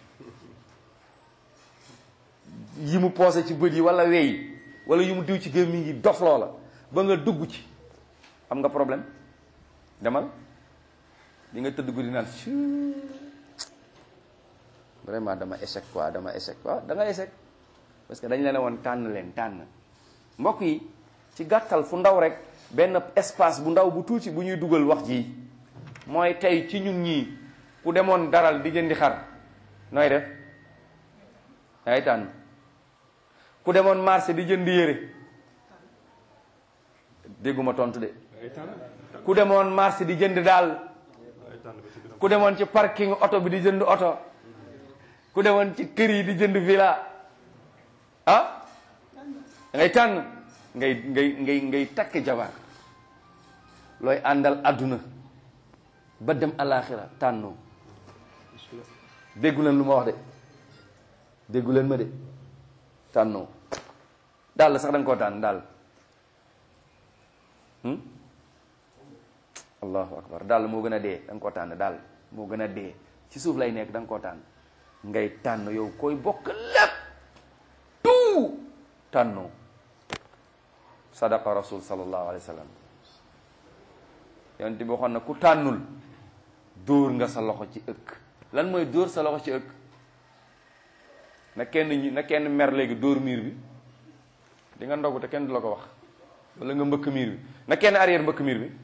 yi mu poosé ci bët yi wala wey wala yi mu diw ci gémmiñ yi dof loola ba nga dugg ci am nga problème demal di nga tëdd guddi naan vraiment dama échec quoi dama échec quoi da nga échec parce que dañ leen woon tànn leen tànn mbokk yi ci gàttal fu ndaw rek benn espace bu ndaw bu tuuti bu ñuy dugal wax ji mooy tey ci ñun ñii ku demoon daral di jëndi xar nooy def dangay tànn ku demoon marché di jënd yére dégguma tontu de ku demoon marché di jënd daal ku demoon ci parking oto bi di jënd oto ku demoon ci kër yi di jënd villa ah ngay tànn ngay ngay ngay ngay takk jabar looy àndal àdduna ba dem alaxira tànnoo déggu leen lu ma wax de déggu leen ma de tànnoo daal sax da nga koo tànn daal allahu akbar daal moo gën a dee da nga koo tànn daal moo gën a dee ci suuf lay nekk da nga koo tànn ngay tànn yow koy bokk lépp tout tànnoo sadaqa rasul sallallahu alayhi wa sallam yonent bi waxoon na ku tànnul dóor nga sa loxo ci ëkk lan mooy dóor sa loxo ci ëkk na kenn ñi na kenn mer léegi dóor miir bi di nga ndogu te kenn du la ko wax wala nga mbëkk miir bi na kenn arrière mbëkk miir bi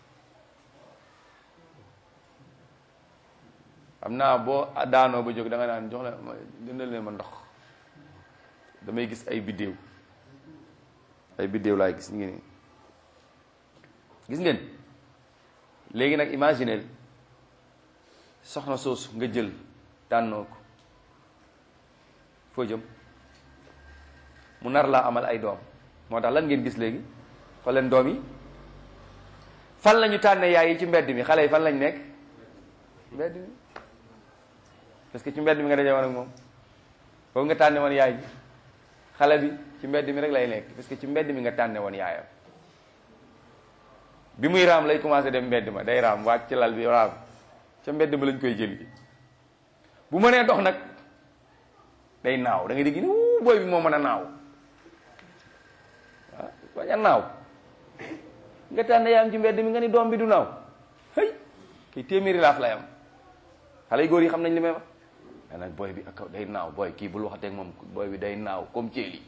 xam naa boo daanoo ba jóg da nga naan jox la ma jëndal leen ma ndox damay gis ay biddéew ay biddéew laay gis ngi nii gis ngeen léegi nag imagineel soxna soosu nga jël tànnoo ko foo jëm mu nar laa amal ay doom moo tax lan ngeen gis léegi xool leen doom yi fan lañu tànne yaay yi ci mbedd mi xale yi fan lañ nekk mbedd mi parce que ci mbedd mi nga daje woon ak moom foofu nga tànne woon yaay ji xale bi ci mbedd mi rek lay nekk parce que ci mbedd mi nga tànne woon yaayam bi muy raam lay commencé dem mbedd ma day raam wàcc ci lal bi raam ca mbedd ma lañ koy jëli bu mënee dox nag day naaw da ngay dégg ni wuu booy bi moo mën a naaw ah bañ a naaw nga tànne yaayam ci mbedd mi nga ni doom bi du naaw hey kii téeméeri laaf lay am xale yu góor yi xam nañ li may wax mais nag booy bi ak day naaw booy kii bul waxateeg moom booy bi day naaw comme ceeli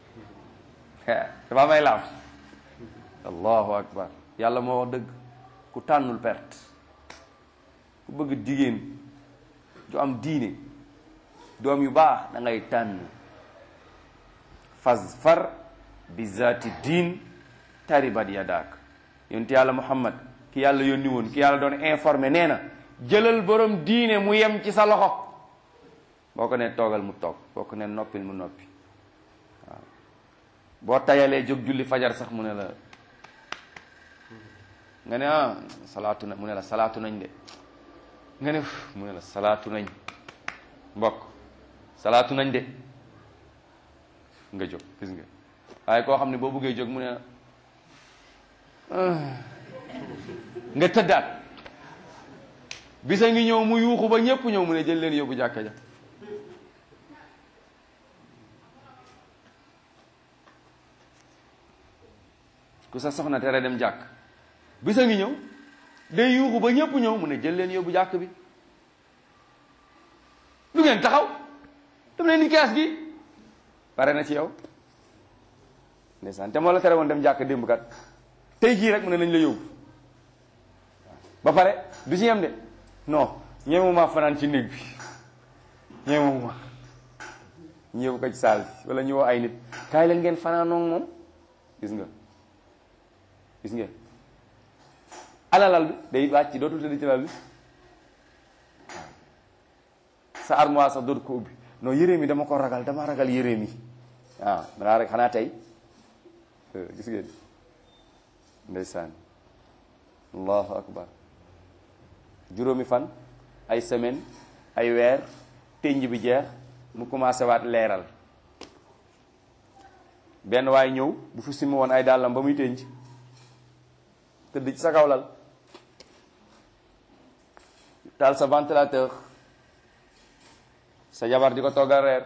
dafa may laaf allahu akbar yàlla moo wax dëgg ku tànnul perte ku bëgg jigéen ju am diine doom yu baax da ngay tànn fas far bi zaati diin taribat yadaak yonent yàlla muhammad ki yàlla yónni woon ki yàlla doon informé nee na jëlal borom diine mu yem ci sa loxo boo ko ne toogal mu toog boo ko ne noppil mu noppi waaw boo tayalee jóg julli fajar sax mu ne la nga ne ah salaatu na mu ne la salaatu nañ de nga ne mu ne la salaatu nañ mbokk salaatu nañ de nga jóg gis nga waaye koo xam ne boo buggee jóg mu ne la nga tëddaat bisa ngi ñëw mu yuuxu ba ñépp ñëw mu ne jël leen yóbbu jàkka ja ku sa soxna tere dem jàkk bisa ngi ñëw day yuuxu ba ñëpp ñëw mu ne jël leen yóbbu jàkk bi lu ngeen taxaw dem leen ni kees gi pare na ci yow ndeysaan te moo la tere woon dem jàkk démb kat tey jii rek mu ne nañ la yóbbu ba pare du ci yem de non ñemewuma fanaan ci néeg bi ñemewuma ñëw ko ci saal bi wala ñu woo ay nit kaay leen ngeen fanaanoog moom gis nga gis ngeen alalal bi day wàcc dootul tëdd ci lal bi sa armoire sax dootu ko ubbi non yére mi dama ko ragal dama ragal yére mi waaw danaa rek xanaa tey gis ngeen ndeysaan allahu akbar juróomi fan ay semaine ay weer tënj bi jeex mu commencé waat leeral benn waay ñëw bu fi simi woon ay dàllam ba muy tënj tëdd ci sa kaw lal taal sa ventilateur sa jabar di ko toggal reer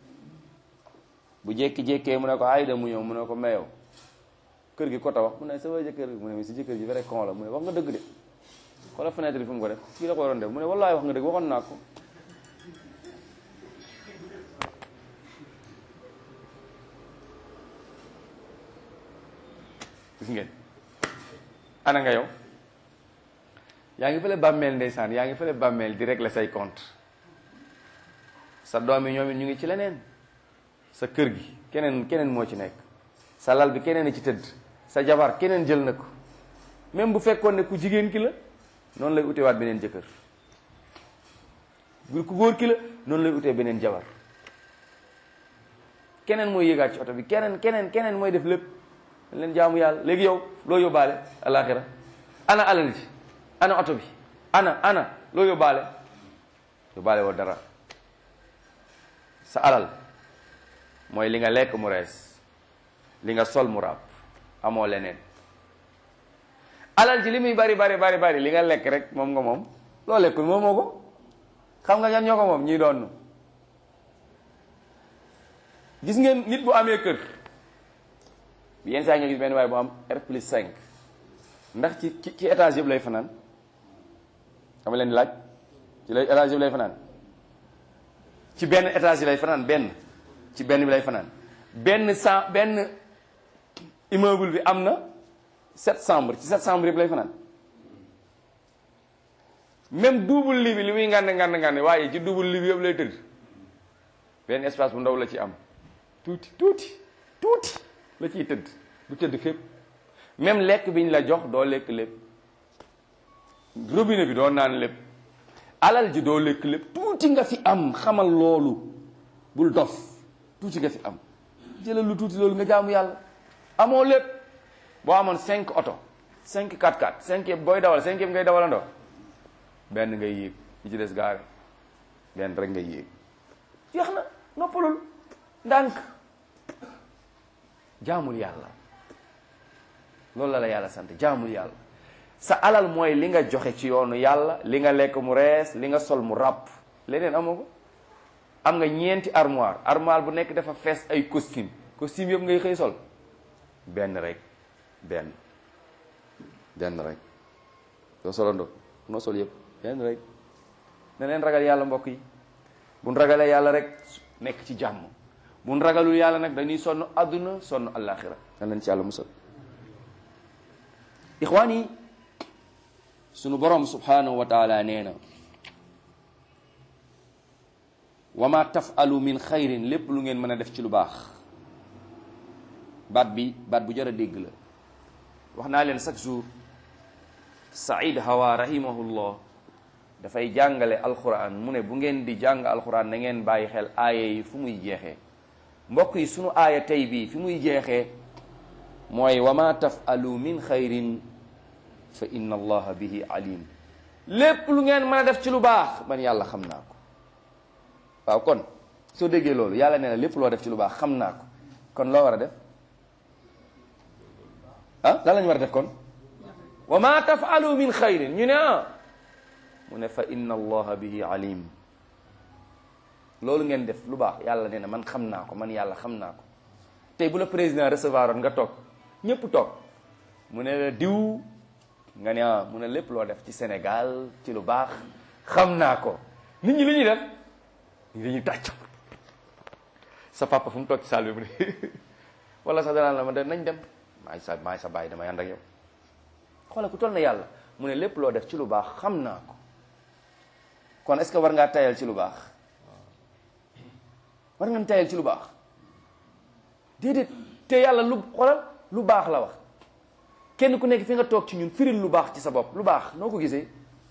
bu jékki-jékkee mu ne ko ayda mu ñëw mu ne ko meyow kër gi ko tabax mu ne sa waa jëkkër mu ne mi si jëkkër ji vrai con la mu ne wax nga dëgg de xoolal fenêtre bi fu mu ko def fii la ko waroon def mu ne wallaay wax nga dëgg waxoon naa ko gis ngeen ana nga yow yaa ngi fële bàmmeel ndeysaan yaa ngi fële bàmmeel di régler say compte sa doom yi ñoom it ñu ngi ci leneen sa kër gi keneen keneen moo ci nekk sa lal bi keneen a ci tëdd sa jabar keneen jël na ko même bu fekkoon ne ku jigéen ki la noonu lay utewaat beneen jëkkër bu ku góor ki la noonu lay utee beneen jabar keneen mooy yéegaat ci oto bi keneen keneen keneen mooy def lépp dañ leen jaamu yàlla léegi yow loo yóbbaale alaxira ana alal ji ana oto bi ana ana loo yóbbaale yóbbaale woo dara sa alal mooy li nga lekk mu rees li nga sol mu ràpp amoo leneen alal ji li muy bari bari bari bari li nga lekk rek moom nga moom loo lekkul moom moo ko xam nga ñan ñoo ko moom ñii doon gis ngeen nit bu amee kër yenn saa nga gis benn waaye bu am R plus 5 ndax ci ci ci étage yëpp lay fanaan xam leen di laaj ci lay étage yëpp lay fanaan ci benn étage yi lay fanaan benn ci benn bi lay fanaan benn sa benn immeuble bi am na sept chambres ci sept chambres yëpp lay fanaan même double lit bi li muy ngànd ngànd ngànd waaye ci double lit bi yëpp lay tëdd benn espace bu ndaw la ci am tuuti tuuti tuuti la ciy tëdd du tëdd fépp même lekk bi ñu la jox doo lekk lépp robinet bi doo naan lépp alal ji doo lekk lépp tuuti nga fi am xamal loolu bul dof tuuti nga fi am jëlal lu tuuti loolu nga jaamu yàlla amoo lépp boo amoon cinq oto cinq 4x4 cinq yëpp booy dawal cinq yëpp ngay dawalandoo benn ngay yéeg ñi ci des gaare benn rek ngay yéeg jeex na noppalul ndànk jaamul yàlla loolu la la yàlla sant jaamul yàlla sa alal mooy li nga joxe ci yoonu yàlla li nga lekk mu rees li nga sol mu ràpp leneen amoo ko am nga ñeenti armoire armoire bu nekk dafa fees ay costume costume yëpp ngay xëy sol benn rek benn benn rek doo solandoo noo sol yëpp benn rek ne leen ragal yàlla mbokk yi buñ ragalee yàlla rek nekk ci jàmm buñ ragalul yàlla nag dañuy sonn àdduna sonn àllaaxira ne leen ci yàlla musal ixwaan yi sunu borom subhanahu wa taala nee na wa ma tafalu min xayrin lépp lu ngeen mën a def ci lu baax baat bi baat bu jar a dégg la wax naa leen chaque jour Saïd Hawa rahimahullah dafay jàngale alquran mu ne bu ngeen di jàng alquran na ngeen bàyyi xel aaya yi fu muy jeexee mbokk yi sunu aaya tey bii fi muy jeexee mooy wa ma tafalu min xayrin fa inna allaha bihi alim lépp lu ngeen mën a def ci lu baax man yàlla xam naa ko waaw kon soo déggee loolu yàlla nee na lépp loo def ci lu baax xam naa ko kon loo war a def ah lan la ñu war a def kon wa ma tafalu min xayrin ñu ne ah mu ne fa inna allaha bihi alim loolu ngeen def lu baax yàlla nee na man xam naa ko man yàlla xam naa ko tey bu la président recevoir oon nga toog ñépp toog mu ne la diw nga ne ah mu ne lépp loo def ci Sénégal ci lu baax xam naa ko nit ñi lu ñuy def nit ñi dañuy tàcc sa papa fu mu toog ci salle bi mu ne wala sax danaan la ma de nañ dem maay sa maay sa bàyyi damay ànd ak yow xoolal ku toll na yàlla mu ne lépp loo def ci lu baax xam naa ko kon est-ce que war ngaa tayal ci lu baax war nga tayal ci lu baax déedéet te yàlla lu xoolal lu baax la wax kenn ku nekk fi nga toog ci ñun firil lu baax ci sa bopp lu baax noo ko gisee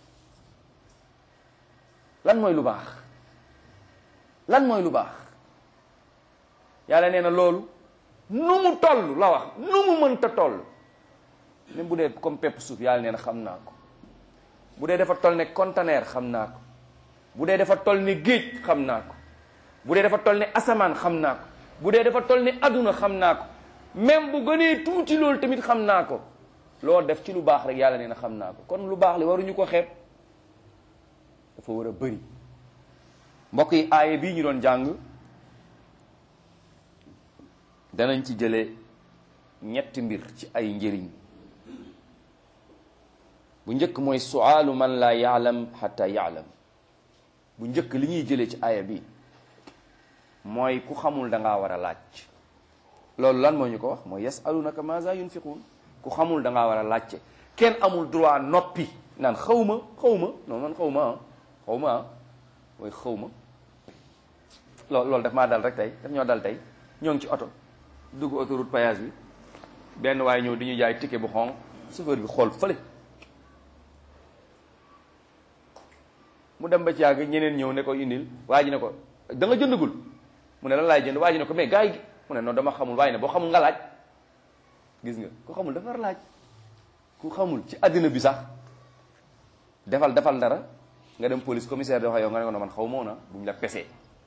lan mooy lu baax lan mooy lu baax yàlla nee na loolu nu mu toll la wax nu mu mënta toll même bu dee comme pepp suuf yàlla nee na xam naa ko bu dee dafa toll ne conteneur xam naa ko bu dee dafa toll ne géej xam naa ko bu dee dafa toll ne asamaan xam naa ko bu dee dafa toll ne adduna xam naa ko même bu gënee tuuti loolu tamit xam naa ko loo def ci lu baax rek yàlla nee na xam naa ko kon lu baax li waruñu ko xeeb dafa war a bëri mbokk yi aaye bii ñu doon jàng danañ ci jële ñetti mbir ci ay njëriñ bu njëkk mooy suaalu man laa yaalam xata yaalam bu njëkk li ñuy jëlee ci aaya bi mooy ku xamul da ngaa war a laaj loolu lan moo ñu ko wax mooy yasalunaka maza yunfiquun ku xamul da ngaa war a laajte kenn amul droit noppi naan xaw ma xaw ma non man xaw ma ah xaw ma ah mooy xaw ma loolu loolu daf maa dal rek tey daf ñoo dal tey ñoo ngi ci oto dugg autoroute péage bi benn waaye ñëw di ñu jaay ticket bu xonq chauffeur bi xool fële mu dem ba ci yàgg ñeneen ñëw ne ko indil waa ji ne ko da nga jëndagul mu ne lan laay jënd waa ji ne ko mais gars yi mu ne non dama xamul waaye ne boo xamul nga laaj gis nga ku xamul dafa war laaj ku xamul ci àddina bi sax defal defal dara nga dem police commissaire di wax yow nga ne ko no man xaw moo na bu ñu la pesee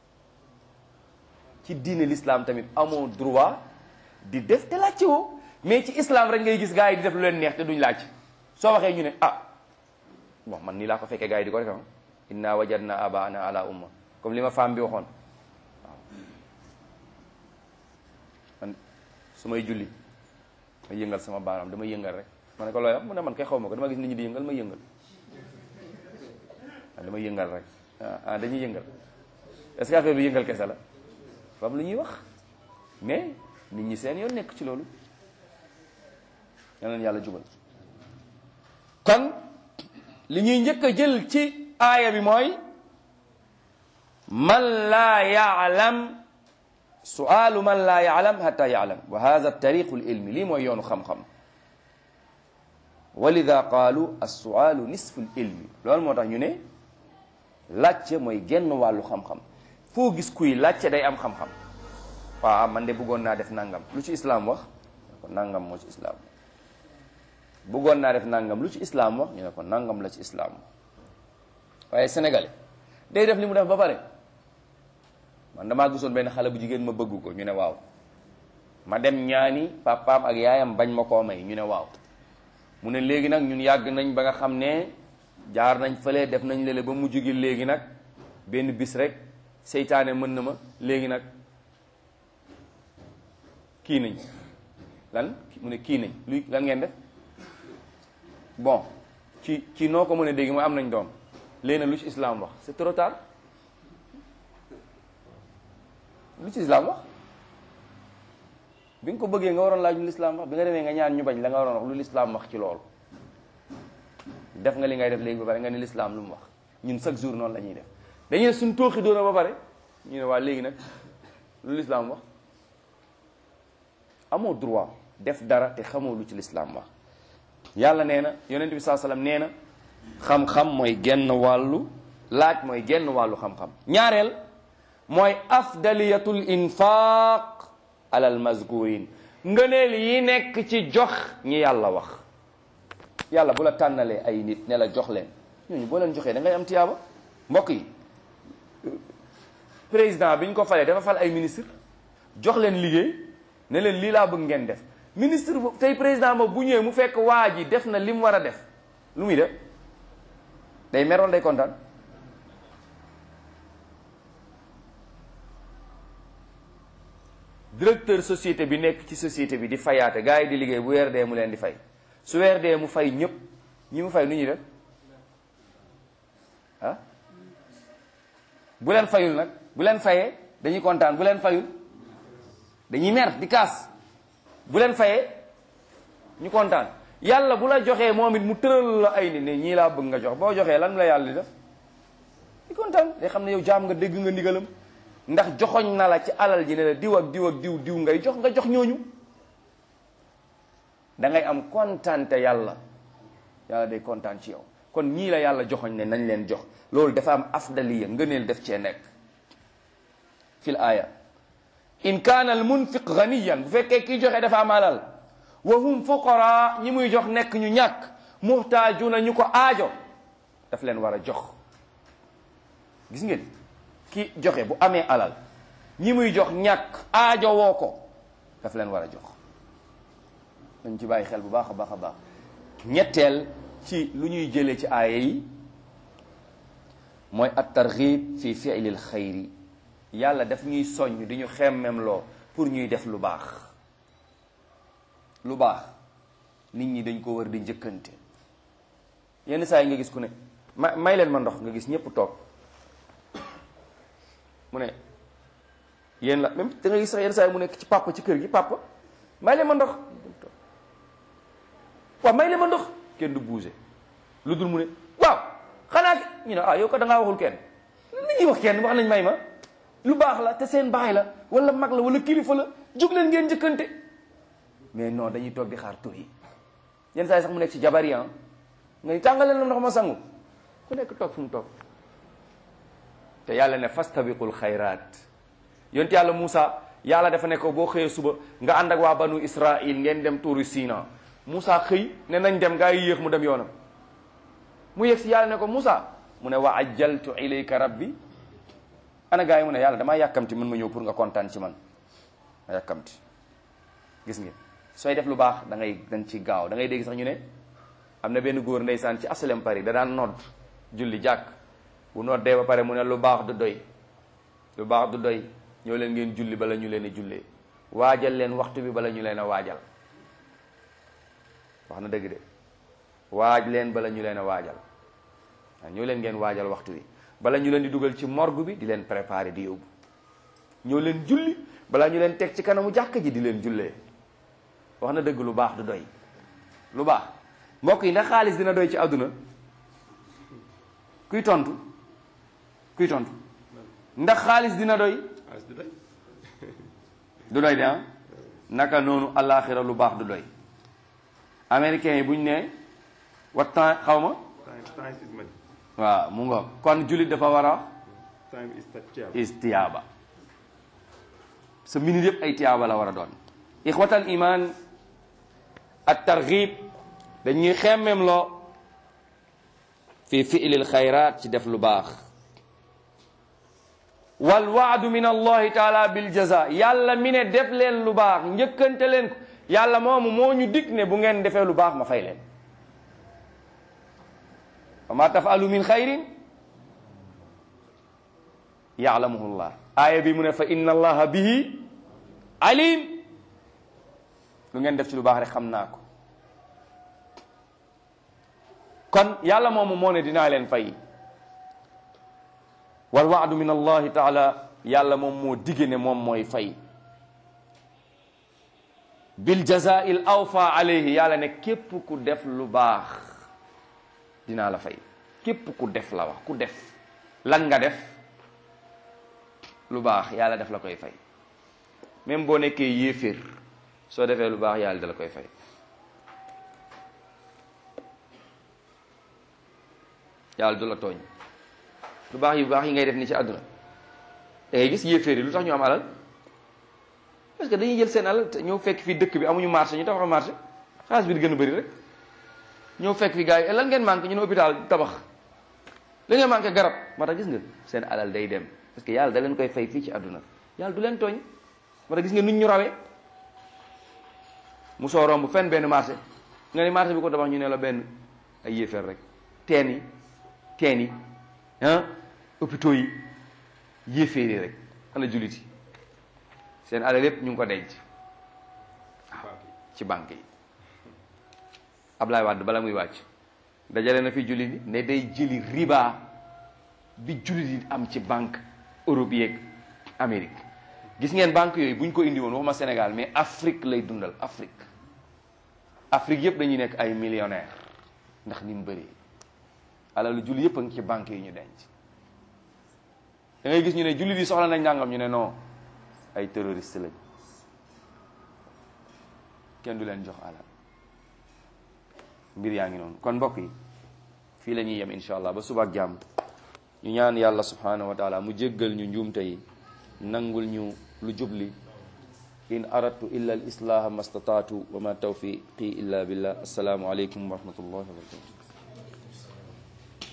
ci diine l'islam tamit amoo droit di def te laajte woo mais ci islam rek ngay gis gars yi di def lu leen neex te duñ laaj soo waxee ñu ne ah bon man nii laa ko fekkee gars yi di ko def inna wajadna abaana ala umma comme li ma femme bi waxoon waaw man su may julli ma yëngal sama baaraam dama yëngal rek ma ne ko looy wax mu ne man kay xaw ma ko dama gis nit ñi di yëngal ma yëngal ah dama yëngal rek ah dañuy yëngal est-ce que affaire bi yëngal kese la fam lu ñuy wax mais nit ñi seen yoon nekk ci loolu yal na yàlla jubal kon li ñuy njëkk a jël ci aaya bi mooy man laa yaalam sualu man laa yaalam hatta yaalam wa hada tariqu lilmi lii mooy yoonu xam-xam walida qaalu alsualu nisfu lilmi loolu moo tax ñu ne laajte mooy genn wàllu xam-xam foo gis kuy laajte day am xam-xam waaw man de bëggoon naa def nangam lu ci islaam wax ko nangam moo ci islaam bëggoon naa def nangam lu ci islaam wax ñu ne ko nangam la ci islaam waaye sénégalais day def li mu def ba pare man damaa gisoon benn xale bu jigéen ma bëgg ko ñu ne waaw ma dem ñaani papaam ak yaayam bañ ma koo may ñu ne waaw mu ne léegi nag ñun yàgg nañ ba nga xam ne jaar nañ fële def nañ lele ba mujj gi léegi nag benn bis rek seytaane mën na ma léegi nag kii nañ lan mu ne kii nañ luy lan ngeen def bon ci ci noo ko mën a dégg mooy am nañ doom léegi nag lu ci islam wax c'est trop tard lu ci islam wax bi nga ko bëggee nga waroon laaj lu lislaam wax bi nga demee nga ñaan ñu bañ la nga waroon wax lu lislaam wax ci loolu def nga li ngay def léegi ba pare nga ne lislaam lu mu wax ñun chaque jour noonu la ñuy def dañuy ne suñ tooxi doona ba pare ñu ne waa léegi nag lu lislaam wax amoo droit def dara te xamoo lu ci lislaam wax yàlla nee na yonent bi saa sallam nee na xam-xam mooy genn wàllu laaj mooy genn wàllu xam-xam ñaareel mooy afdaliyatul infaq alal mazkurin ngëneel yi nekk ci jox ñi yàlla wax yàlla bu la tànnalee ay nit ne la jox leen ñooñu boo leen joxee da ngay am tiyaaba mbokk yi président bi ñu ko falee dafa fal ay ministre jox leen liggéey ne leen lii laa bëgg ngeen def ministre boobu tey président ba bu ñëwee mu fekk waa ji def na li mu war a def lu muy def day meroon day kontaan directeur société bi nekk ci société bi di fayaate gars yi di liggéey bu weer dee mu leen di fay su weer dee mu fay ñëpp ñi mu fay nu ñuy def ah bu leen fayul nag bu leen fayee dañuy kontaan bu leen fayul dañuy mer di kaas bu leen fayee ñu kontaan yàlla bu la joxee moom it mu tëral la ay ni ne ñii laa bëgg nga jox boo joxee lan la yàlla di def di kontaan day xam ne yow jaam nga dégg nga ndigalam ndax joxoñ na la ci alal ji ne la diw ak diw ak diw diw ngay jox nga jox ñooñu da ngay am kontaante yàlla yàlla day kontaan ci yow kon ñii la yàlla joxoñ ne nañ leen jox loolu dafa am afdaliya ngëneel def cee nekk fil aaya in kaana al munfiq ganiyan bu fekkee kii joxe dafa am alal wa hum fuqara ñi muy jox nekk ñu ñàkk muhtaajuna ñu ko aajo daf leen war a jox gis ngeen ki joxe bu amee alal ñi muy jox ñàkk aajo woo ko daf leen war a jox dañ ci bàyyi xel bu baax a baax a baax ñetteel ci lu ñuy jëlee ci aaya yi mooy at targhib fi fi'lil xayri yàlla daf ñuy soññ di ñu xemmem loo pour ñuy def lu baax lu baax nit ñi dañ ko war di njëkkante yenn saa yi nga gis ku ne ma may leen ma ndox nga gis ñépp toog mu ne yéen la même da nga gis sax yenn saa yi mu nekk ci papa ci kër gi papa may leen ma ndox waaw may leen ma ndox kenn du bougé lu dul mu ne waaw xanaa ñu ne ah yow ko da ngaa waxul kenn nit ñi wax kenn wax nañ may ma lu baax la te seen baay la wala mag la wala kilifa la jóg leen ngeen njëkkante mais non dañuy toog di xaar tur yi yenn saa yi sax mu nekk ci jabar yi nga ni tàngaleen la ndox ma sangu ku nekk toog fu mu toog te yàlla ne fastabiqul xayraat yonte yàlla Moussa yàlla dafa ne ko boo xëyee suba nga ànd ak waa banu Israil ngeen dem tuuru Sina Moussa xëy ne nañ dem gaa yi yéex mu dem yoonam mu yegg si yàlla ne ko Moussa mu ne wa ajjaltu ilayka rabbi ana gaa yi mu ne yàlla damaa yàkkamti mën ma ñëw pour nga kontaan ci man ma yàkkamti gis ngeen sooy def lu baax da ngay dañ ci gaaw da ngay dégg sax ñu ne am na benn góor ndeysaan ci asalem Paris da daan nodd julli jàkk bu noddee ba pare mu ne lu baax du doy lu baax du doy ñoo leen ngeen julli bala ñu leen a jullee waajal leen waxtu bi bala ñu leen a waajal wax na dëgg de waaj leen bala ñu leen a waajal waaw ñoo leen ngeen waajal waxtu bi bala ñu leen di dugal ci morgue bi di leen préparer di yóbbu ñoo leen julli balaa ñu leen teg ci kanamu jàkk ji di leen jullee wax na dëgg lu baax du doy lu baax mbokk yi ndax xaalis dina doy ci àdduna kuy tontu kuy tontu ndax xaalis dina doy du doy de ah naka noonu alaaxira lu baax du doy américains yi bu ñu ne wat temps xaw ma waaw mu nga kon jullit dafa war a is tiyaaba sa minute yëpp ay tiyaaba la war a doon ixwatal iman at targhib dañuy xemmem loo fi fi'lil xayraat ci def lu baax wal waadu min allahi taala bil jaza yàlla mi ne def leen lu baax njëkkante leen ko yàlla moomu moo ñu dig ne bu ngeen defee lu baax ma fay leen wa ma tafalu min xayrin yaalamuhu llah aaya bi mu ne fa inna allaha bihi alim lu ngeen def ci lu baax rek xam naa ko kon yàlla moomu moo ne dinaa leen fay wal waadu min allahi taala yàlla moom moo dige ne moom mooy fay bil jazail awfa alayhi yàlla ne képp ku def lu baax dinaa la fay képp ku def la wax ku def lan nga def lu baax yàlla def la koy fay même boo nekkee yéeféer soo defee lu baax yàlla da la koy fay yàlla du la tooñ lu baax yu baax yi ngay def ni ci àdduna da ngay gis yéeféer yi lu tax ñu am alal parce que dañuy jël seen alal te ñëw fekk fii dëkk bi amuñu marché ñu tabax marché xaalis bi di gën a bëri rek ñëw fekk fi gars yi lan ngeen manqué ñu ne hôpital tabax la ngeen manqué garab moo tax gis nga seen alal day dem parce que yàlla da leen koy fay fii ci àdduna yàlla du leen tooñ moo tax gis nga nuñ ñu rawee mu soo romb fenn benn marché nga ni marché bi ko tabax ñu ne la benn ay yéeféer rek teen yi teen yi ah hôpitaux yi yéeféer yi rek ana jullit yi seen alal yépp ñu ngi ko denc waaw ci banque yi Ablaye Wade bala muy wàcc dajale na fi jullit yi ne day jëli riba bi jullit yi am ci banque Europe yeeg Amérique gis ngeen banque yooyu bu ñu ko indi woon waxuma Sénégal mais Afrique lay dundal Afrique Afrique yëpp dañuy nekk ay millionnaire ndax ni mu bëree alalu jullit yëpp a ngi ci banque yi ñu denc da ngay gis ñu ne jullit yi soxla nañ nangam ñu ne non ay terroriste lañ kenn du leen jox alal mbir yaa ngi noonu kon mbokk yi fii la ñuy yem insha allah ba suba ak jàmm ñu ñaan yàlla subhanahu wa taala mu jéggal ñu njuumte yi nangul ñu lu jubli in aradtu illa al islaha ma stataatu wa ma tawfiqi illa billah assalaamu aleykum wa rahmatullahi wa barakatuh